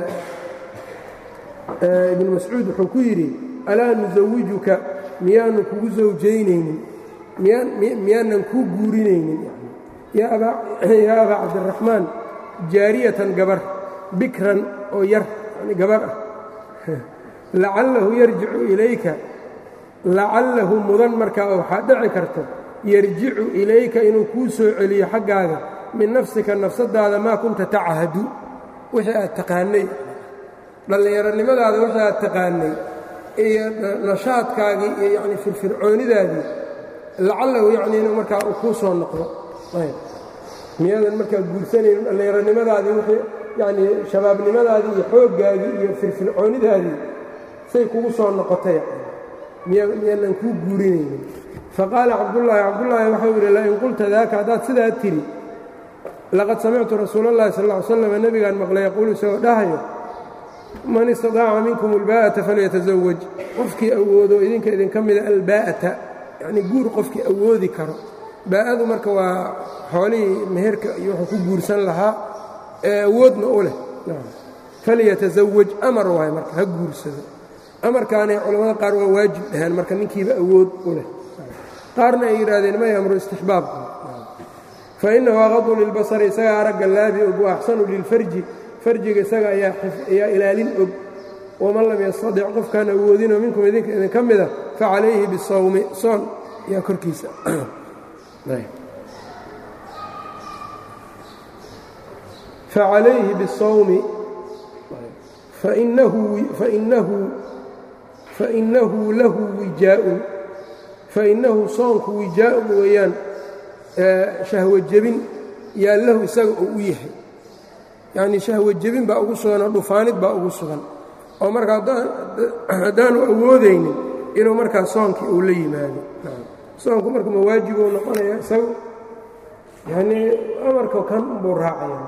ibnu mascuud wuxuu ku yidhi alaa nusawijuka miyaanu kugu zawjaynaynin miyaanan kuu guurinaynin yaa abaa cabdiraxmaan jaariyatan gabar bikran oo yar yani gabar ah lacallahu yarjicu ilayka lacallahu mudan markaa oo waxaa dhici karta yarjicu ilayka inuu kuu soo celiyo xaggaaga min nafsika nafsadaada maa kunta tachadu wixii aad taqaanay dhallinyaronimadaada wixii aad taqaanay iyo nashaadkaagii iyo yacni firfircoonidaadii lacallahu yacni inuu markaa uu kuu soo noqdo miyaadan markaa guursanaynin dhallinyaronimadaadii wixii yacnii shabaabnimadaadii iyo xooggaagii iyo firfircoonidaadii say kugu soo noqotay miyaanan kuu guurinaynin faqaala cabdullaahi cabdullaahi waxau yidhi lain qulta daaka haddaad sidaa tidhi laqad samictu rasuula اllahi sal ll ly slam nebigaan maqlay yaquulu isagoo dhahayo man istadaaca minkum albaa'ata falyatazawaj qofkii awoodo idinka idinka mida albaa'ata yacnii guur qofkii awoodi karo baa'adu marka waa xoolihii meherka iyo wuxuu ku guursan lahaa ee awoodna u leh falyatazawaj amar waay marka ha guursado amarkaanay culammada qaar waa waajib dhahaan marka ninkiiba awood u leh qaarna ay yidhaahdeen may amru istixbaab fa innahu aqadu lilbasari isagaa aragga laabi og wa axsanu lilfarji farjiga isaga ayaa ilaalin og waman lam yastadic qofkaan awoodinoo minkum idinka idinka mida facalayhi bisawmi soon ayaa korkiisa facalayhi bisawmi fainahu lahu wijaaun fainahu soonku wijaa'un weeyaan shahwo jebin yaa lahu isaga oo u yahay yacnii shahwo jebin baa ugu sugan oo dhufaanid baa ugu sugan oo marka haddaanu awoodaynin inuu markaa soonkii uu la yimaado soonku marka mawaajibuu noqonaya isagu yanii amarka kan buu raacaya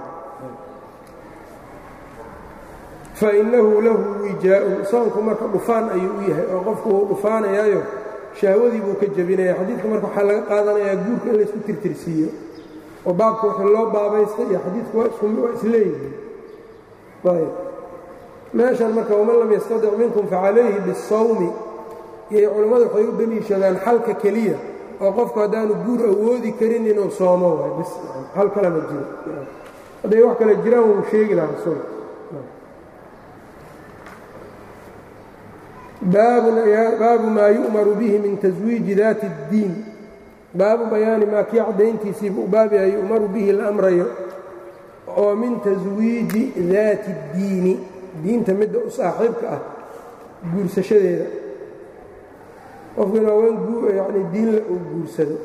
fainahu lahu wijaa'un soonku marka dhufaan ayuu u yahay oo qofku wuu dhufaanayaayo shahwadii buu ka jebinaya xadiidka marka waxaa laga qaadanayaa guurka in laysku tirtirsiiyo oo baabka wixii loo baabaystay iyo xadiidku waa isleeyihiin ayb meeshan marka waman lam yastadic minkum facalayhi bisawmi iyay culammadu waxay u deliishadaan xalka keliya oo qofku haddaanu guur awoodi karin inuu soomo waay bis hal kalama jiro hadday wax kale jiraan wuu sheegi lahaa rasuulka baabu maa yu'maru bihi min taswiiji daati اddiin baabu bayaani maa kii caddayntiisiiba u baab yahay yu'maru bihi la amrayo oo min taswiiji daati اddiini diinta midda u saaxiibka ah guursashadeeda qofkina haween yani diinla uu guursado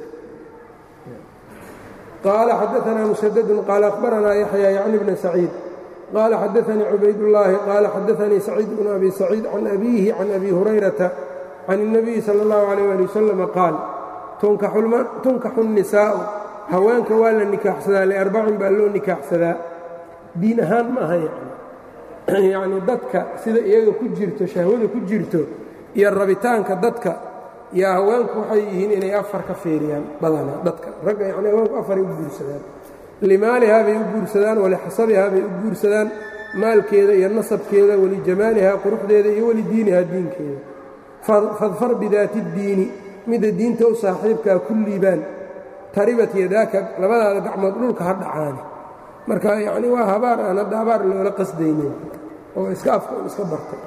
qaala xadaanaa musadadun qaala akhbaranaa yaxya yacni bna saciid qaala xadaanii cubaydullaahi qaala xadaanii saciid bnu abi saciid can abiihi can abi hurayrata can الnabiyi salى اllahu عalيh ali wasalama qaal tunkaxu الnisaa'u haweenka waa la nikaaxsadaa liarbacin baa loo nikaaxsadaa diin ahaan ma aha yani yacnii dadka sida iyaga ku jirto shahwada ku jirto iyo rabitaanka dadka yaa haweenku waxay yihiin inay afar ka fiiriyaan badanaa dadka ragga yani haweenku afaray u guursadaan limaalihaa bay u guursadaan walixasabihaa bay u guursadaan maalkeeda iyo nasabkeeda walijamaalihaa quruxdeeda iyo walidiinihaa diinkeeda fadfar bidaati اddiini midda diinta u saaxiibkaa ku liibaan taribat yadaaka labadaada gacmood dhulka ha dhacaani marka yacni waa habaar aan hadda habaar loola qasdaynin oo iska afka un iska bartay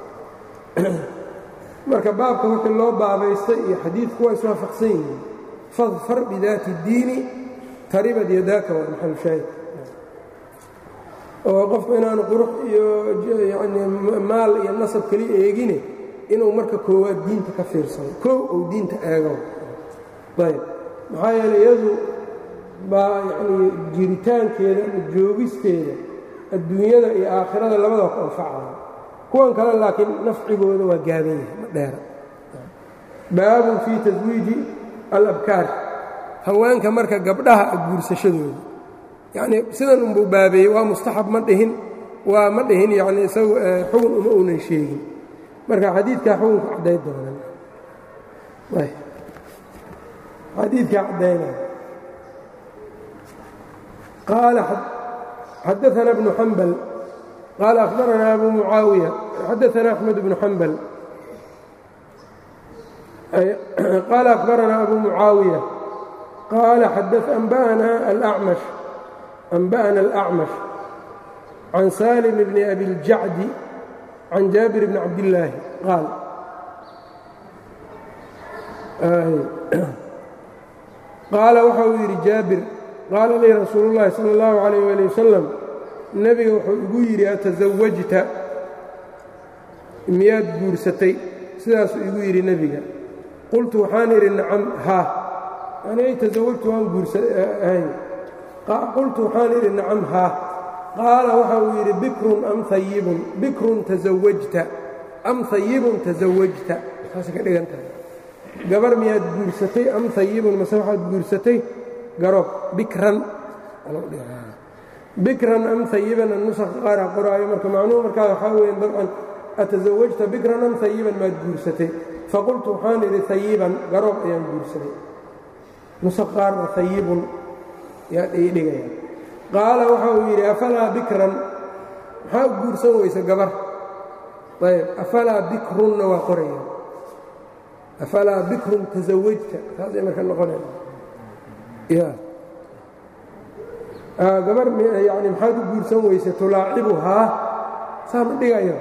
marka baabka wixii loo baabaystay iyo xadiidku waa iswaafaqsan yihiin fadfar bidaati اddiini taribad yadaaka waa maxalu shaahid oo qofku inaanu qurux iyo yani maal iyo nasab keliya eegine inuu marka koowaad diinta ka fiirsado koow ou diinta eego ayb maxaa yeeley iyadu baa yacnii jiritaankeeda ama joogisteeda adduunyada iyo aakhirada labadaba ku anfacaya kuwan kale laakiin nafcigooda waa gaaban yahay ma dheera baabun fii taswiiji alabkaar haweenka marka gabdhaha guursashadooda yacnii sidan unbuu baabeeyey waa mustaxab ma dhihin waa ma dhihin yacnii isagu xugun uma uunan sheegin marka xadiidkaa xukunka cadday doonan xadiidkaa caddaynaya qaala xadaثana bnu xambal qaala akhbaranaa abu mucaawiya xadaثana axmed bnu xambal qaala akhbaranaa abu mucaawiya qaala anba'ana alأcmash أنbأna الأcmash can salim bni abi اljacdi can jaabir bni cabdillaahi qaal qaala waxa uu yidhi jaabir qaala lii rasuulu اllahi salى اllahu عalayh ali wasalam nebiga wuxuu igu yidhi atasawajta miyaad guursatay sidaasuu igu yidhi nebiga qultu waxaan idhi nacam haa yani tasawajtu waan guursahay qultu waxaan idhi nacam haa qaala waxa uu yidhi bikrun am ayibun bikrun tasawajta am hayibun tasawajta saasay ka dhigan tahay gabar miyaad guursatay am hayibun mase waxaad guursatay garoob bikran bikran am hayiban nusaqa qaara qoraayo marka macnuhu markaa waxaa weya dabcan atasawajta bikran am hayiban maad guursatay faqultu waxaan idhi hayiban garoob ayaan guursaday nusaq qaarna hayibun yaa dhigaya qaala waxa uu yidhi afalaa bikran maxaa u guursan weysa gabar ayb afalaa bikrunna waa qoraya afalaa bikrun tasawajta saasay marka noqonaya ya gabar yani maxaad u guursan weysa tulaacibuhaa saa ma dhigayo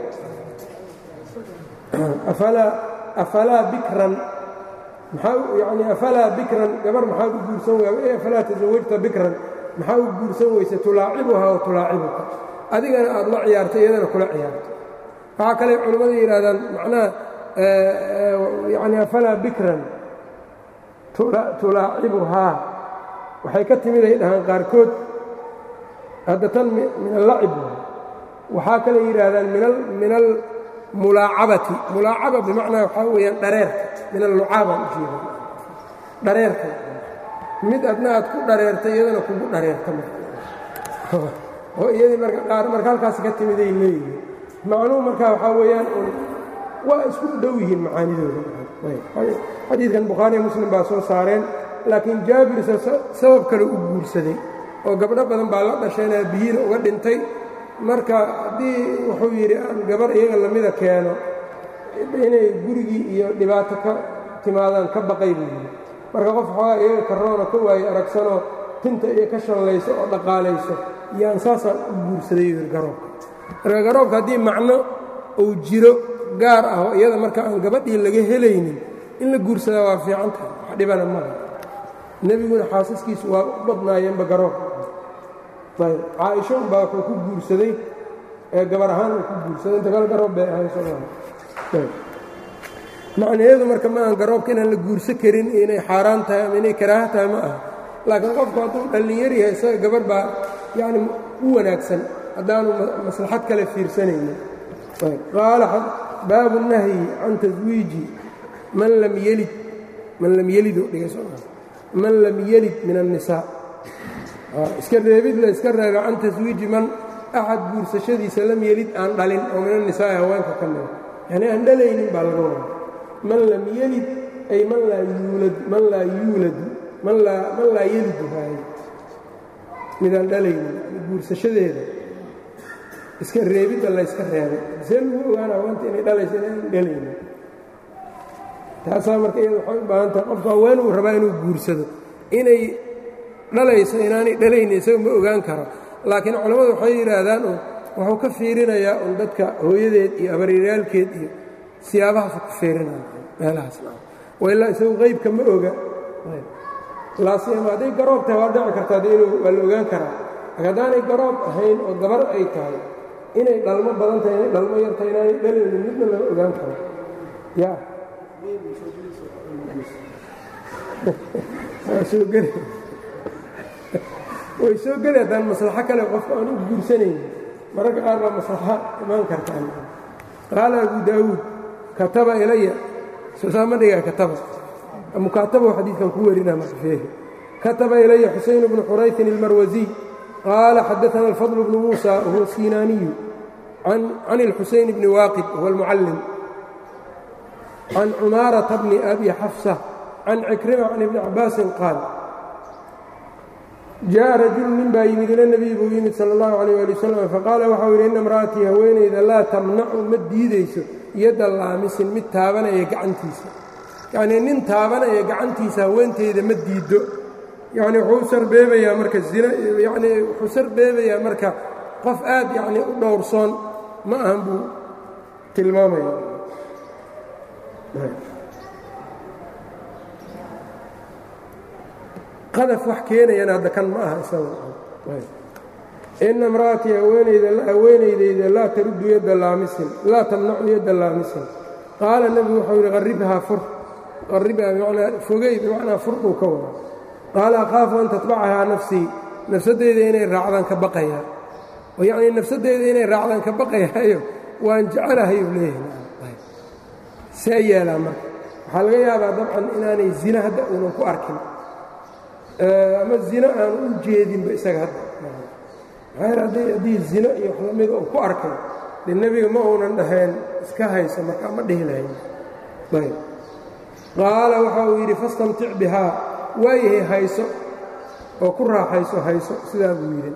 afalaa bikran yani afalaa bikran gabar maxaad u guursan wey afalaa tasawajta bikran maxaa u guursan weysa tulaacibuhaa wa tulaacibuka adigana aad la ciyaarto iyadana kula ciyaarto waxaa kale culimmada yidhahdaan macnaha yani afalaa bikran tulaacibuhaa waxay ka timid ay dhahaan qaarkood hadda tan min allacib waxaa kale yidhaahdaan min almulaacabati mulaacaba bimacnaa waxaa weeyaan dhareerka min allucaaba ujeeda dhareerka mid adna aad ku dhareertay iyadana kugu dhareerta oo iyadii marka qaar marka halkaas ka timiday leeyihiin macnuhu markaa waxaa weeyaan waa isku dhow yihiin macaanidooda xadiidkan bukhaariya muslim baa soo saareen laakiin jaabirse sabab kale u guursaday oo gabdho badan baa la dhasheen aabihiina uga dhintay marka haddii wuxuu yidhi aan gabar iyaga lamida keeno inay gurigii iyo dhibaato ka timaadaan ka baqay buu yidhi marka qof xoogaa iyaga karoona ka waaye aragsanoo tinta iyo ka shallayso oo dhaqaalayso yaan saasaan u guursaday yidhi garoobka marka garoobka haddii macno uu jiro gaar ah oo iyada marka aan gabadhii laga helaynin in la guursadaa waa fiican tahay wax dhibana mala nebiguna xaasaskiisu waa u badnaayeenba garoobka ayb caaisho unbaa wuxuu ku guursaday ee gabar ahaan uu ku guursaday inta kale garoob bay ahayn sooma macnaheedu marka ma aan garoobka inaan la guursan karin inay xaaraan tahay ama inay karaaha tahay ma aha laakiin qofku hadduu dhallinyar yahay isaga gabarh baa yacni u wanaagsan haddaanu maslaxad kale fiirsanaynin qaala baabu nahyi can taswiiji man lam yelid man lam yelido man lam yelid min الnisaa iska reebid la iska reeba can taswiiji man axad guursashadiisa lam yelid aan dhalin oo min الnisaa'i haweenka ka mida yani aan dhalaynin baa laga wada man lam yelid ay man laa yuulad man laa yuuladu man laa man laa yelidu haay midaan dhalaynin guursashadeeda iska reebidda la yska reebay see lagu ogaana haweenta inay dhalayso inaan dhalaynin taasaa marka iyada waxay u baahan tahay qofku haween uu rabaa inuu guursado inay dhalayso inaanay dhalaynin isaga ma ogaan karo laakiin culammadu waxay yidhaahdaan un wuxuu ka fiirinayaa un dadka hooyadeed iyo abaryaalkeed iyo siyaabahaasu ka fiirinaya meelahaasna wailaa isagu qaybka ma oga laasiyama hadday garoob tahay waa dhici kartaa de inuu waa la ogaan karaa laakiin haddaanay garoob ahayn oo gabar ay tahay inay dhalmo badan tahay inay dhalmo yar tahay inaanay dhalaynin midna lama ogaan karo ya soo geli way soo geli haddaan maslaxo kale qofka aan u guursanaynin mararka qaar baa maslaxo imaan kartaan qaala abu daawuud kataba ilaya soosaa ma dhigaa kataba mukaatabahu xadiidkan ku werina marfeehi kataba ilaya xusayn bnu xuraytin ilmarwasiy qaala xadaana alfadl bnu muusa wahuwa sinaaniyu can اlxusayn bni waaqid wahuwa almucallim can cumaarata bni abi xafsa can cikrima can ibni cabaasin qaal jaءa rajulu nin baa yimid ila nebiy buu yimid sala اllahu alayh ali wasalam faqaala waxau yidhi inna imra'atii haweenayda laa tamnacu ma diidayso yadda laamisin mid taabanaya gacantiisa yacnii nin taabanaya gacantiisa haweenteyda ma diiddo yacni wuxuu sarbeebayaa marka zina yacnii wuxuu sarbeebayaa marka qof aad yacnii u dhowrsoon ma ahan buu tilmaamaya qadaf wax keenayana hadda kan ma aha isaga ina imra'atii haweenaydayda laa taruddu yadda laamisin laa tamnacu yadda laamisin qaala nebigu wuxuu yidhi qarribhaa fur qarribhaa bimacnaa fogey bimacnaa fur buu ka wada qaala akhaafu an tatbacahaa nafsii nafsadeyda inay raacdaan ka baqayaa oo yacnii nafsadeyda inay raacdaan ka baqayaayo waan jecelahay uu leeyahay see yeelaa marka waxaa laga yaabaa dabcan inaanay zina hadda uunan ku arkin ama zino aan u jeedinba isaga hadda maxaa haddii zino iyo wax lamida uu ku arkay dee nebiga ma uunan dhahayn iska hayso markaa ma dhihi lahayn ayb qaala waxa uu yidhi fastamtic bihaa waayahay hayso oo ku raaxayso hayso sidaa buu yidhi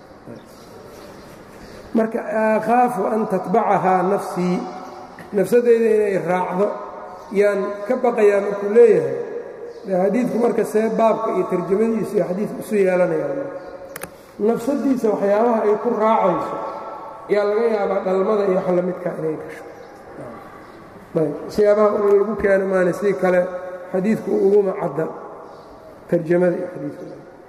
marka akhaafu an tatbacahaa nafsii nafsadeyda inay raacdo yaan ka baqayaa markuu leeyahay xadiidku marka see baabka iyo tarjamadiisu iyo xadiidku isu yeelanayaan nafsadiisa waxyaabaha ay ku raacayso yaa laga yaabaa dhalmada iyo wax lamidka inay gasho ayb siyaabaha un lagu keeno maana si kale xadiidku uguma cadda tarjamada iyo xadiidku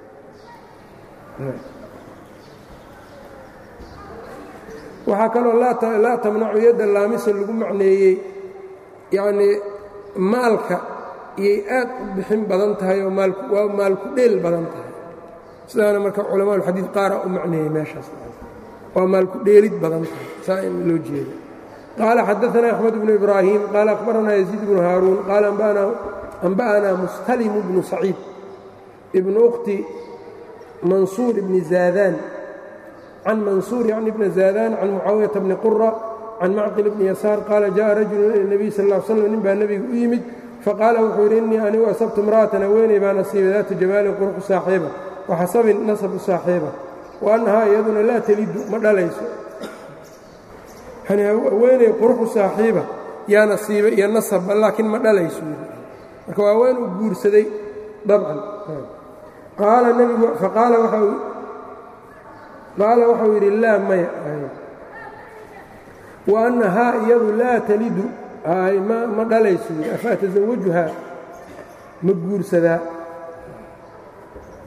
waxaa kaloo laa tamnacu yadda laamisa lagu macneeyey yacnii maalka iyay aad u bixin badan tahay oo waa maalku dheel badan tahay sidaana marka culamaaulxadiid qaara u macneeyey meeshaas waa maalku dheelid badan tahay saa in loo jeedo qaala xadaanaa axmed bnu ibraahim qaala akhbaranaa yaziid bnu haaruun qaala anba'anaa mustalimu bnu saciid ibnu ukhti mansuur ibni zaadaan can mansuur yacni bni zaadaan can mucaawiyata bni qura can macqil bni yasaar qaala jaءa rajulu ila nebiy sal ll slam nin baa nebiga u yimid faqaala wuxuu yidhi innii anigu asabtu imra'atan haweeney baa nasiibay daata jamaalin quruxu saaxiiba wa xasabin nasabu saaxiiba wa annahaa iyaduna laa telidu ma dhalayso yani haweeney quruxu saaxiiba yaa nasiiba iyo nasabba laakiin ma dhalayso marka waa haween uu guursaday dabcan qaala nebigu faqaala qaala waxau yidhi laa maya wa annahaa iyadu laa telidu ma dhalayso afa ataزawajuhaa ma guursadaa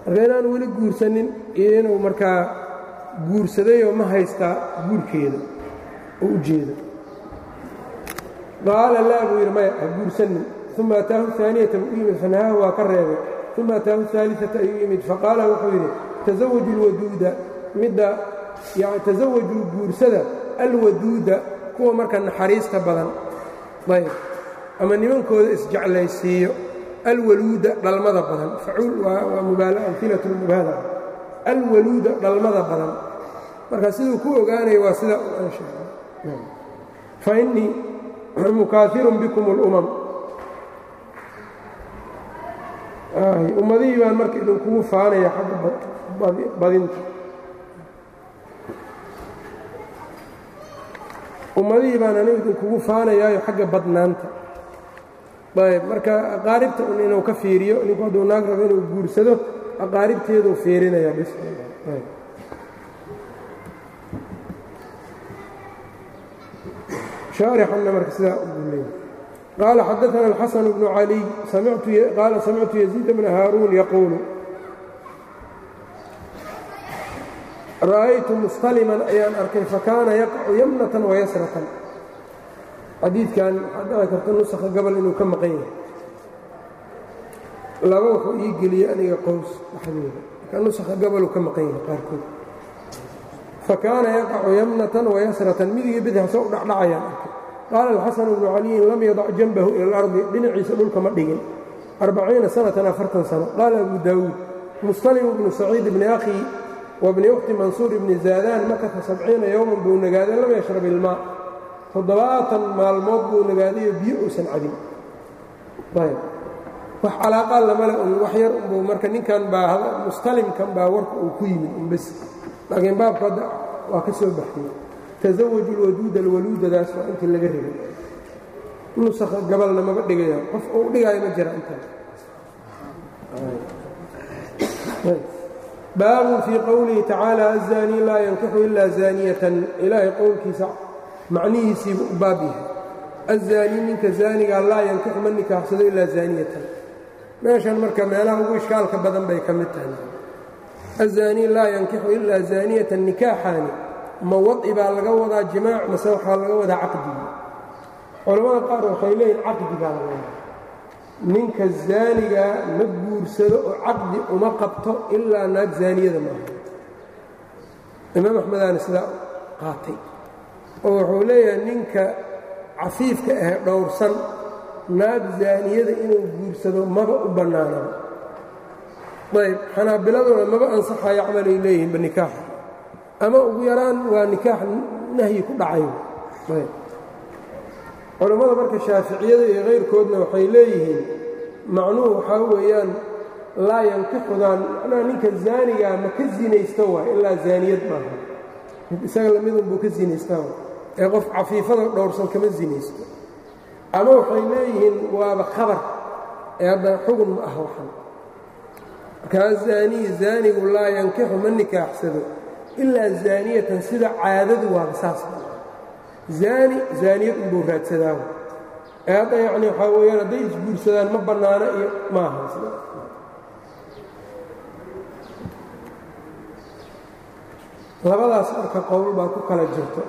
marka inaanu weli guursanin iyo inuu markaa guursadayoo ma haystaa guurkeeda oo u jeeda qaala laa buu yidhi maya ha guursanin uma ataahu aaniyata buu u yimid fanahaahu waa ka reebay uma ataahu aaliata ayuu yimid faqaala wuxuu yidhi tasawaju lwaduuda midda tasawajuu guursada alwaduuda kuwa marka naxariista badan ayb ama nimankooda isjeclaysiiyo alwaluuda dhalmada badan facuul waa amilatu mubaalaga alwaluuda dhalmada badan marka siduu ku ogaanaya waa sida fa innii mukaafirun bikum اlumam ummadihii baan marka idinkugu faanaya xagga badinta ummadihii baan anigu idinkugu faanayaayo xagga badnaanta ayb marka aqaaribta un inuu ka fiiriyo ninku hadduu naag rabo inuu guursado aqaaribteeduu fiirinaya bis shaarixanna marka sidaa ugu leeyay qaala xadaثana الxasan bnu caliy qaala samictu yaziid bna haaruun yaquulu ra'aytu mustaliman ayaan arkay fakaana yaqacu yamnatan wayasratan xadiidkan waxaa dhici karta nusakha gobol inuu ka maqan yahay laba wuxuu ii geliyey aniga qows dhexdooda marka nusakha goboluu ka maqan yahay qaarkood fakaana yaqacu yamnatan wayasratan midigii bidix soo u dhacdhacayaan arkay qaala alxasanu bnu caliyin lam yadac janbahu ila alardi dhinaciisa dhulka ma dhigin arbaciina sanatan afartan sano qaala abu daawuud mustalim bnu saciid bni akhi wabni ukhti mansuur ibni zaadaan makata sabciina yowman buu nagaaday lam yashrab ilmaa toddobaatan maalmood buu nagaadayo biyo uusan cabin ayb wax calaaqaa lamale un wax yar unbuu marka ninkan baa mustalimkan baa warka uu ku yimid unbes laakiin baabka hadda waa ka soo baxiyey tasawaju lwaduuda alwaluudadaas waa intii laga rabay nusakha gabalna maba dhigaya qof uu dhigaayo ma jira intaan baabun fii qowlihi tacaala aلzaanii laa yankixu ila zaaniyatan ilaahay qowlkiisa macnihiisiibu u baab yahay aلzaanii ninka zaanigaa laa yankixu ma nikaaxsado ilaa zaaniyatan meeshan marka meelaha ugu ishkaalka badan bay ka mid tahay aلzaanii laa yankixu ilaa zaaniyatan nikaaxaani ma wadci baa laga wadaa jimaac mase waxaa laga wadaa caqdigi culamada qaar waxay leeyihin caqdi baa laga wadaa ninka zaanigaa ma guursado oo caqdi uma qabto ilaa naag zaaniyada maaha imaam axmedaana sidaa qaatay oo wuxuu leeyahay ninka cafiifka ah dhowrsan naag zaaniyada inuu guursado maba u bannaanaba ayb xanaabiladuna maba ansaxayo camalay leeyihinba nikaaxa ama ugu yaraan waa nikaax nahyi ku dhacay ayb culammada marka shaaficiyada iyo kayrkoodna waxay leeyihiin macnuhu waxaa weeyaan laa yankixudaan macnaha ninka zaanigaa ma ka zinaysto waay ilaa zaaniyad maaha mid isaga lamidunbuu ka zinaystaa waay ee qof cafiifada dhowrsan kama zinaysto ama waxay leeyihiin waaba khabar ee hadda xugun ma ah waxan markaa zaaniyi zaanigu laa yankixu ma nikaaxsado ilaa zaaniyatan sida caadadu waaba saas zaani zaaniyad unbuu raadsadaa ee hadda yacni waxaa weeyaan hadday isguursadaan ma bannaano iyo maaha labadaas marka qowl baa ku kala jirto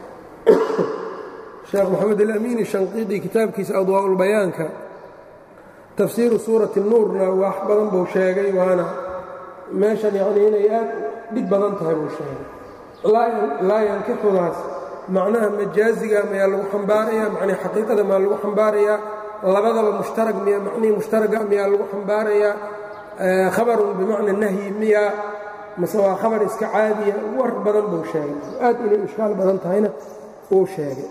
sheekh moxamed alamiini shanqiidi kitaabkiisa adwaa'ulbayaanka tafsiiru suurati nuurna wax badan buu sheegay waana meeshan yacnii inay aad dhib badan tahay buu sheegay laa yankixudaas macnaha majaaziga mayaa lagu xambaarayaa macnii xaqiiqada maa lagu xambaarayaa labadaba mushtarag miya macnihii mushtaraga miyaa lagu xambaarayaa khabarun bimacna nahyi miyaa mase waa khabar iska caadiya war badan buu sheegay aad inay ishkaal badan tahayna uu sheegay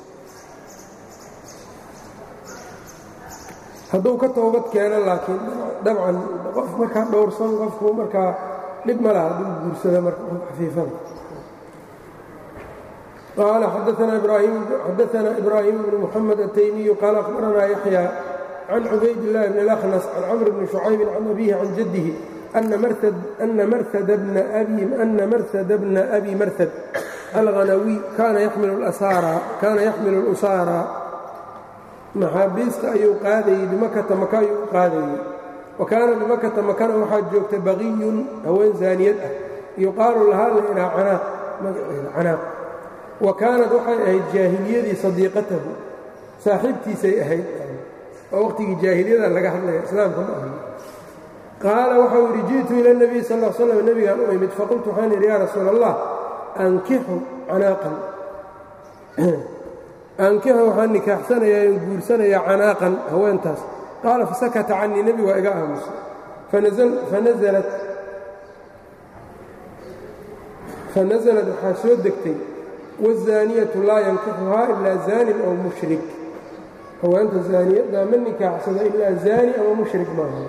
hadduu ka toobad keeno laakiin dabcan qof markaa dhowrsan qofku markaa dhib ma laha hadduu guursada marka xafiifada قال xdثna إbrاhيم بن محمد التyمي qال أخبرna يحيى عن عubayd اللh بن الأخنس عن cمر بن شhucayب عن أbيه عن جده أna mrhd بن أbي mrhd الغنوي kana yxmil الأsاarى maxaabiista ayuu qaadayey bimakata maka ayuu u qaadayey wa kaana bimakata makana waxaa joogta baqiyun haween zaaniyad ah yuqaalu lahaa la ihaa canaaq magaceeda canaaq wa kaanad waxay ahayd jaahiliyadii sadiiqatahu saaxiibtiisay ahayd oo waqtigii jaahiliyada laga hadlaya islaamka ma ahan qaala waxau yidhi ji'tu ila اnebiy sal l slam nebigaan u imid faqultu waxaan idhi yaa rasuul allah ankixu canaaqan ankixu waxaan nikaaxsanayaa in guursanayaa canaaqan haweentaas qaala fasakata canii nebigu waa iga aamusay fanaزlat fanaزlad waxaa soo degtay wالzaaniyatu laa yankixuhaa ilaa zaanin aw mushrik haweenta zaaniyaddaa ma nikaaxsado ilaa zaani ama mushrik maaha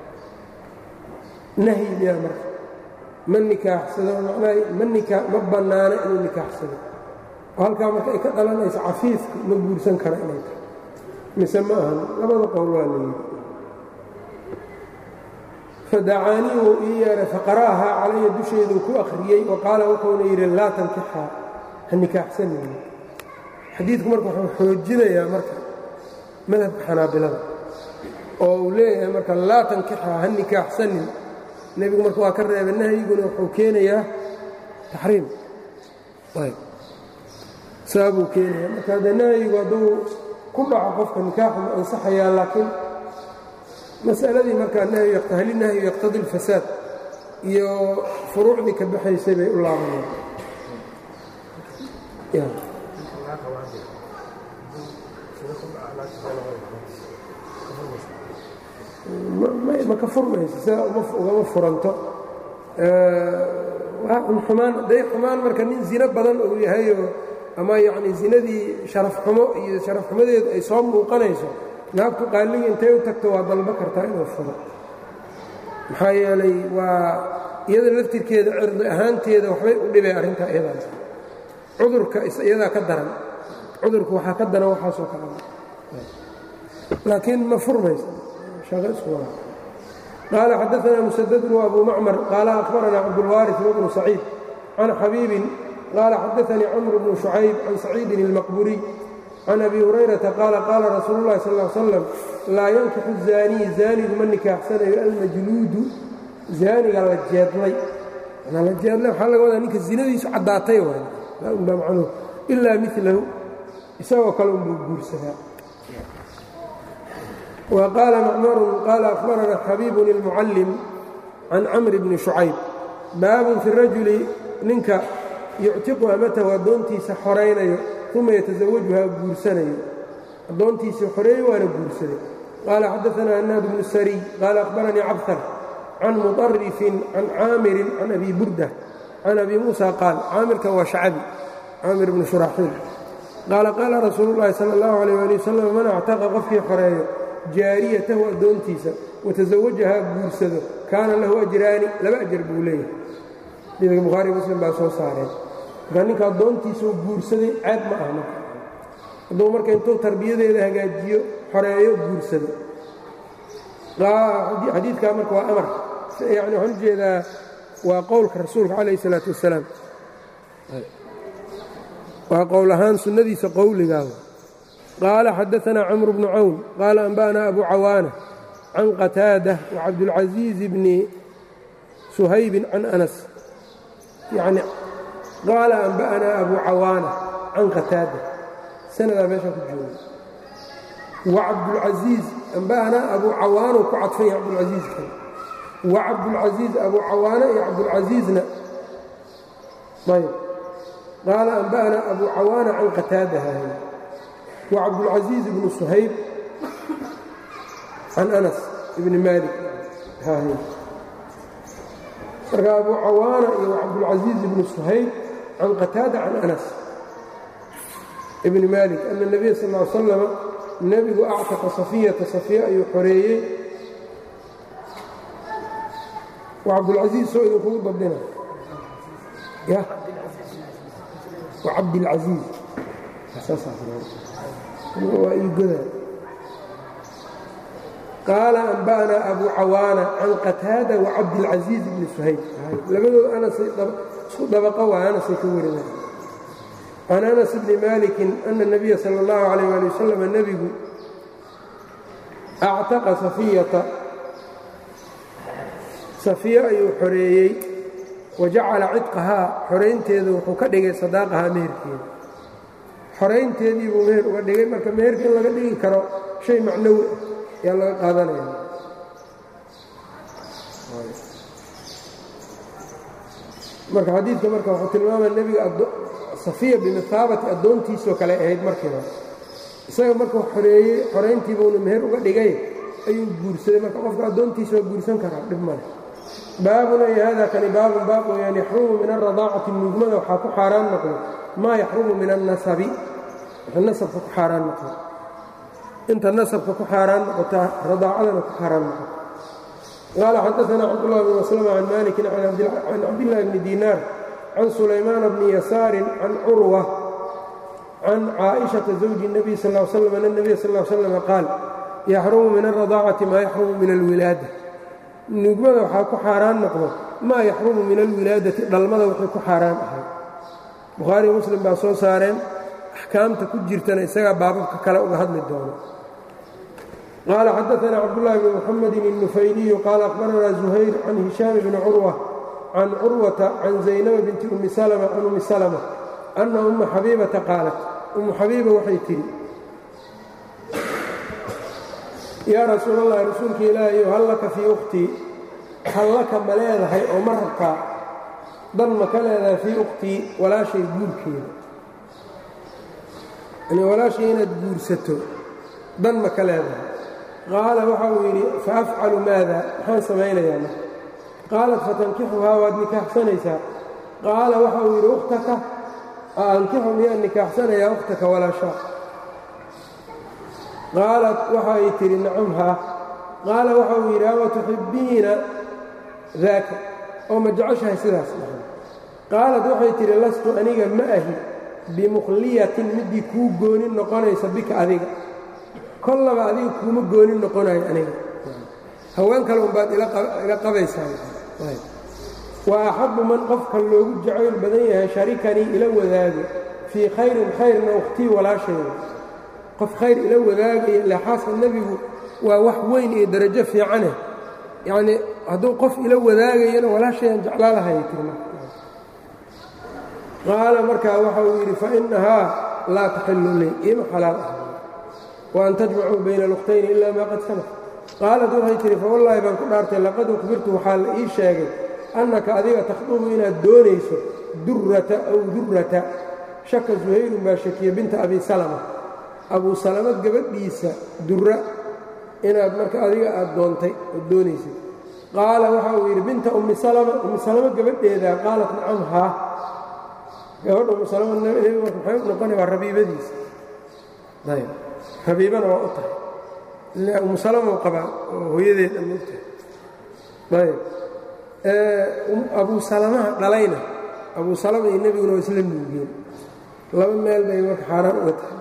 nahyi miyaa marka ma nikaaxsado macnaha ma nikaa ma bannaano inuu nikaaxsado oo halkaa marka ay ka dhalanayso cafiifka ma guursan kara inay tahay mise ma ahan labada qowl waa layidhi fadacaanii wuu ii yeedhay faqara'ahaa calaya dusheeduu ku akhriyey wa qaala wuxuuna yidhi laa tankixaa ha nikaaxsanayni xadiidku marka wuxuu xoojinayaa marka madhabka xanaabilada oo uu leeyahay marka laa tankixaa ha nikaaxsanin nebigu marka waa ka reebay nahyiguna wuxuu keenayaa taxriim saabuu keenaya marka haddee nahyigu hadduu ku dhaco qofka nikaaxu ma ansaxayaa laakiin mas'aladii markaa hali nahyu yaqtadi اlfasaad iyo furuucdii ka baxaysay bay u laabaneen ma ka furmayso sidaa ugama furanto xumaan hadday xumaan marka nin zino badan uu yahayoo ama yacni zinadii sharaf xumo iyo sharaf xumadeedu ay soo muuqanayso naagtu qaaliga intay u tagto waa dalbo kartaa inuu furo maxaa yeelay waa iyada laftirkeeda cirdi ahaanteeda waxbay u dhibay arrintaa iyadaas cudurka iyadaa ka daran cudurka waxaa ka daran waxaasoo kale laakiin ma furmayso shaqo isku wada qaala xadaanaa musadadun wa abu macmar qaala akhbaranaa cabdulwaaris wabnu saciid can xabiibin qaala xadaanii camr bnu shucayb can saciidin اlmaqburiy can abi hurayrata qaala qaala rasuulu llahi sal l slam laa yankixu zaaniyi zaanigu ma nikaaxsanayo almajluudu zaaniga la jeedlay la jeedlay waxaa laga wadaa ninka zinadiisu caddaatay waay baa macnuhu ilaa milahu isagoo kale unbuu guursadaa wa qaala macmarun qaala akhbaranaa xabiibun ilmucallim can camri bni shucayb baabun fi rajuli ninka yuctiqu amatahu addoontiisa xoraynayo uma yatasawajuhaa guursanayo addoontiisii xoreeye waana guursaday qaala xadaanaa hanaad bnu sariy qaala akhbaranii cabhar can muطarifin can caamirin can abi burda can abi muusa qaal caamirkan waa shacabi caamir bnu shuraaxiil qaala qaala rasuulu llaahi sala اllahu alayh ali wasalam man actaqa qofkii xoreeyo jaariyatahu addoontiisa watasawajahaa guursado kaana lahu ajraani laba ajar buu leeyahay xadiidka bukhaari muslim baa soo saareen marka ninka addoontiisuu guursaday ceeb ma ah marka hadduu marka intuu tarbiyadeeda hagaajiyo xoreeyo guursado xadiidkaa marka waa amar yani waxaan u jeedaa waa qowlka rasuulka calayh isalaatu wassalaam waa qowl ahaan sunnadiisa qowligaa qaala xadaanaa camru bnu cawn qaala anba'anaa abu cawaana can qataada wacabdulcasiizi bni suhaybin can anas yani qaala anba'anaa abu cawaana can qataada sanadaa meeshaa ku jooga wacabdulcasiiz anba'anaa abu cawaanuu ku cadfan yahay cabdulcasiizkan wacabdulcasiiz abu cawaana iyo cabdulcasiizna ayb qaala anba'anaa abu cawaana can qataada hahay wacabdulcasiiz ibnu suhayb can anas ibni maalik hahay marka abu cawaana iyo cabdulcasiiz ibnu suhayb can qataada can anas ibni malik ana nebiya sal l slama nebigu actaqa safiyata safiya ayuu xoreeyey wa cabdulcasiiz soo idinkugu dabdina ya wa cabdilcasiiz waa iigoda qaala anba'naa abu cawaana can qataada wa cabdilcasiiz ibni suhayb labadooda anasay isku dabaqo waa anasay ka warinay can anas bni maalikin ana اnabiya sala اllahu calayh ali wasalam nebigu actaqa safiyata safiyo ayuu xoreeyey wa jacala cidqahaa xoraynteedu wuxuu ka dhigay sadaaqahaa meherkeeda xoraynteedii buu meher uga dhigay marka meherka in laga dhigi karo shay macnawi ah ayaa laga qaadanaya marka xadiidka marka wuxuu tilmaamaya nebiga safiya bimithaabati addoontiisoo kale ahayd markiiba isaga markuu xoreeyey xorayntiibuuna meher uga dhigay ayuu guursaday marka qofka addoontiisa waa guursan karaa dhib male baabun ay hada kani baabun baab weyaan yaxrumu min alradaacati nuugmada waxaa ku xaaraan noqdo maa yaxrumu min annasabi wxuu nasabka ku xaaraan noqdo inta nasabka ku xaaraan noqotaa radaacadana ku xaaraan noqoto qaala xadaana cabdullah bn maslama can malikin can cabdillahi bni dinaar can sulaymaana bni yasaarin can curwa can caaئiشhaةa زawji النabiy sal ا slam an الnabiy sal ا slm qaal yaxrumu min الرadaacati maa yaxrumu min اlwilaada nuugmada waxaa ku xaaraan noqdo maa yaxrumu min alwilaadati dhalmada wixii ku xaaraan ahay bukhaariy muslim baa soo saareen axkaamta ku jirtana isagaa baababka kale uga hadli doono qaala xadaثna cabdالlahi bn mxamedi الnufayliyu qaala akhbarana زuhayr can hishaam bni curwa can curwata can zaynaba binti umi slma can umi slma ana umma xabiibata qaalat ummu xabiiba waxay tidhi yaa rasuul allahi rasuulka ilaahayo hal laka fii ukhtii hal laka ma leedahay oo ma rabtaa dan ma ka leedahay fii ukhtii walaashay guurkeeda yani walaashay inaad guursato dan ma ka leedahay qaala waxa uu yidhi fa afcalu maada maxaan samaynayaa ma qaalat fatankixuhaa waad nikaaxsanaysaa qaala waxa uu yidhi ukhtaka aankixu miyaan nikaaxsanayaa ukhtaka walaashaa qaalat waxa ay tidhi nacam haa qaala waxa uu yidhi ama tuxibbiina daaka oo ma jeceshahay sidaas dhahay qaalat waxay tidhi lastu aniga ma ahi bimukhliyatin middii kuu goonin noqonaysa bika adiga kollaba adiga kuuma goonin noqonayo aniga haween kale unbaad ila qabaysaa wa axabbu man qofka loogu jacayl badan yahay sharikanii ila wadaago fii khayrin khayrna ukhtii walaashayda qof khayr ila wadaagaya ile xaaska nebigu waa wax weyn iyo darajo fiicane yacnii hadduu qof ila wadaagayana walaashayaan jeclaa lahayay tiri qaala markaa waxa uu yidhi fainahaa laa taxillu lii ima xalaal ah wa an tajmacuu bayna alukhtayni ilaa maa qad salaf qaalat waxay tihi fawallaahi baan ku dhaartay laqad ukbirtu waxaa la ii sheegay annaka adiga takhdubu inaad doonayso durrata aw durrata shaka suhayrun baa shakiya binta abi salama abuu salama gabadhiisa durra inaad marka adiga aad doontay ood doonaysay qaala waxa uu yidhi binta ummi salama ummi salama gabadheedaa qaalat nacam haa gabadha ummu salama nebi marka maxay u noqonaya waa rabiibadiisa ayb rabiibana waa u tahay ila ummu salama u qabaa oo hooyadeed amogtahay ayb abuu salamaha dhalayna abuu salama iyo nebiguna waa isla nuugeen laba meel bay marka xaaraan uga tahay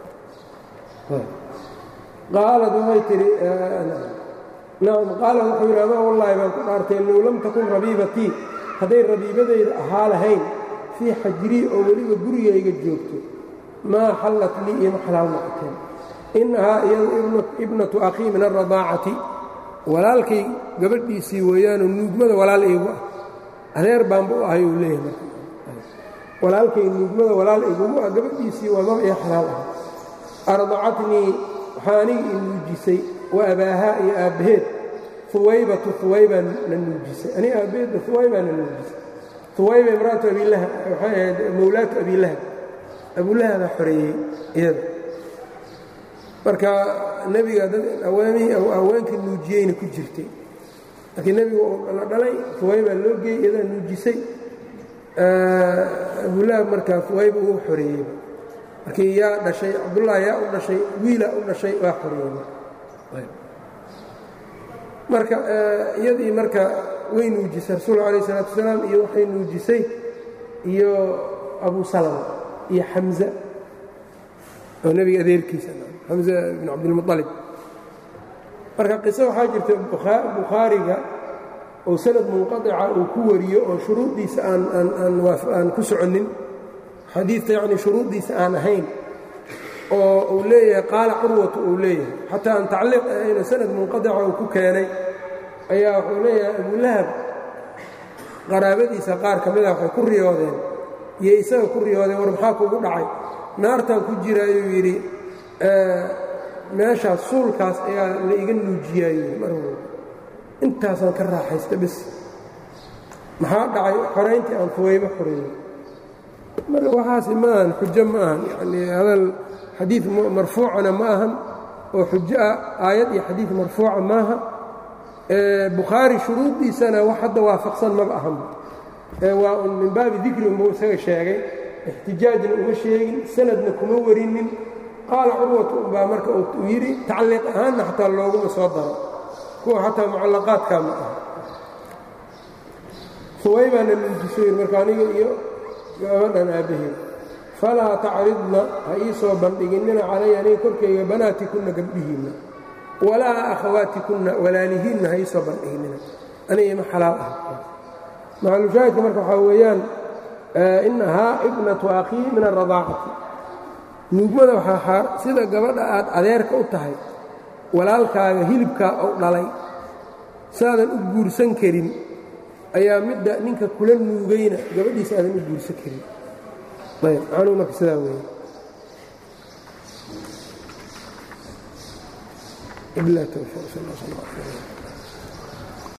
qaalad waxay tidhi nacam qaala wuxuu yidhi amaa wallaahi baan ku dhaartay low lam takun rabiibatii hadday rabiibadayda ahaa lahayn fii xajrii oo weliba gurigayga joogto maa xallat lii ima xalaal noqoteen innahaa iyadu ibnatu akhii min alradaacati walaalkay gabadhiisii weeyaanoo nuugmada walaal iigu ah adeer baanba u ahay uu leeyahay walaalkay nuugmada walaal igugu ah gabadhiisii waa maba ii xalaal ah ardacatnii waxaa aniga i nuujisay wa abaahaa iyo aabbaheed huwaybatu huwaybaa na nuujisay aniga aabbaheedda huwaybaa na nuujisay huwayba imraatu abilahab waxay ahayd mowlaatu abilahab abulahabaa xoreeyey iyada marka nebiga dad awaamihii haweenka nuujiyeyna ku jirtay laakiin nebigu la dhalay huwaybaa loo geeyey iyadaa nuujisay abulahab markaa huwayba uu xoreeyey markii yaa dhashay cabdullaahi yaa u dhashay wiilaa u dhashay waa xoreeyey marka iyadii marka way nuujisay rasuulku alayh isalaatu wasalaam iyo waxay nuujisay iyo abu salama iyo xamza oo nebiga adeerkiisa xamza bin cabdilmualib marka qiso waxaa jirta bukhaariga oo sanad munqaطica uu ku wariyo oo shuruuddiisa aan ku soconnin xadiidka yacni shuruuddiisa aan ahayn oo uu leeyahay qaala curwatu uu leeyahay xataa aan tacliiq ahayno sanad munqadica uu ku keenay ayaa wuxuu leeyahay abulahab qaraabadiisa qaar ka mida waxay ku riyoodeen iyo isaga ku riyoodeen war maxaa kugu dhacay naartan ku jira ayuu yidhi meeshaas suulkaas ayaa la iga nuujiyaayey mar walba intaasaan ka raaxaysta bis maxaa dhacay xorayntii aan fuwayba xoreeyey marka waxaasi ma ahan xujo ma ahan yanii hadal xadiid marfuucana ma ahan oo xujo ah aayad iyo xadiid marfuuca maaha bukhaari shuruudiisana wax hadda waafaqsan maba ahanba waa un min baabi dikri unbuu isaga sheegay ixtijaajna uma sheegin sanadna kuma warinin qaala curwatu unbaa marka uu yidhi tacliiq ahaanna xataa looguma soo daro kuwa xataa mucallaqaadkaa ma aha suwaybaana nuujiso yidhi marka aniga iyo gabadhan aabbaheed falaa tacridna ha ii soo bandhiginina calaya aniga korkayga banaatikunna gabdhihiinna walaa akhawaatikunna walaalihiinna ha ii soo bandhiginina aniga ima xalaal ah maxalushaahidka marka waxaa weeyaan inahaa ibnatu akhii min alradaacati nuugmada waxaa sida gabadha aad adeerka u tahay walaalkaaga hilibkaa ou dhalay saadan u guursan karin ayaa midda ninka kula nuugayna gabadhiisa aadan u guursan karin ayb macnuhu marka sidaa weeye ibla towfiiq sal sl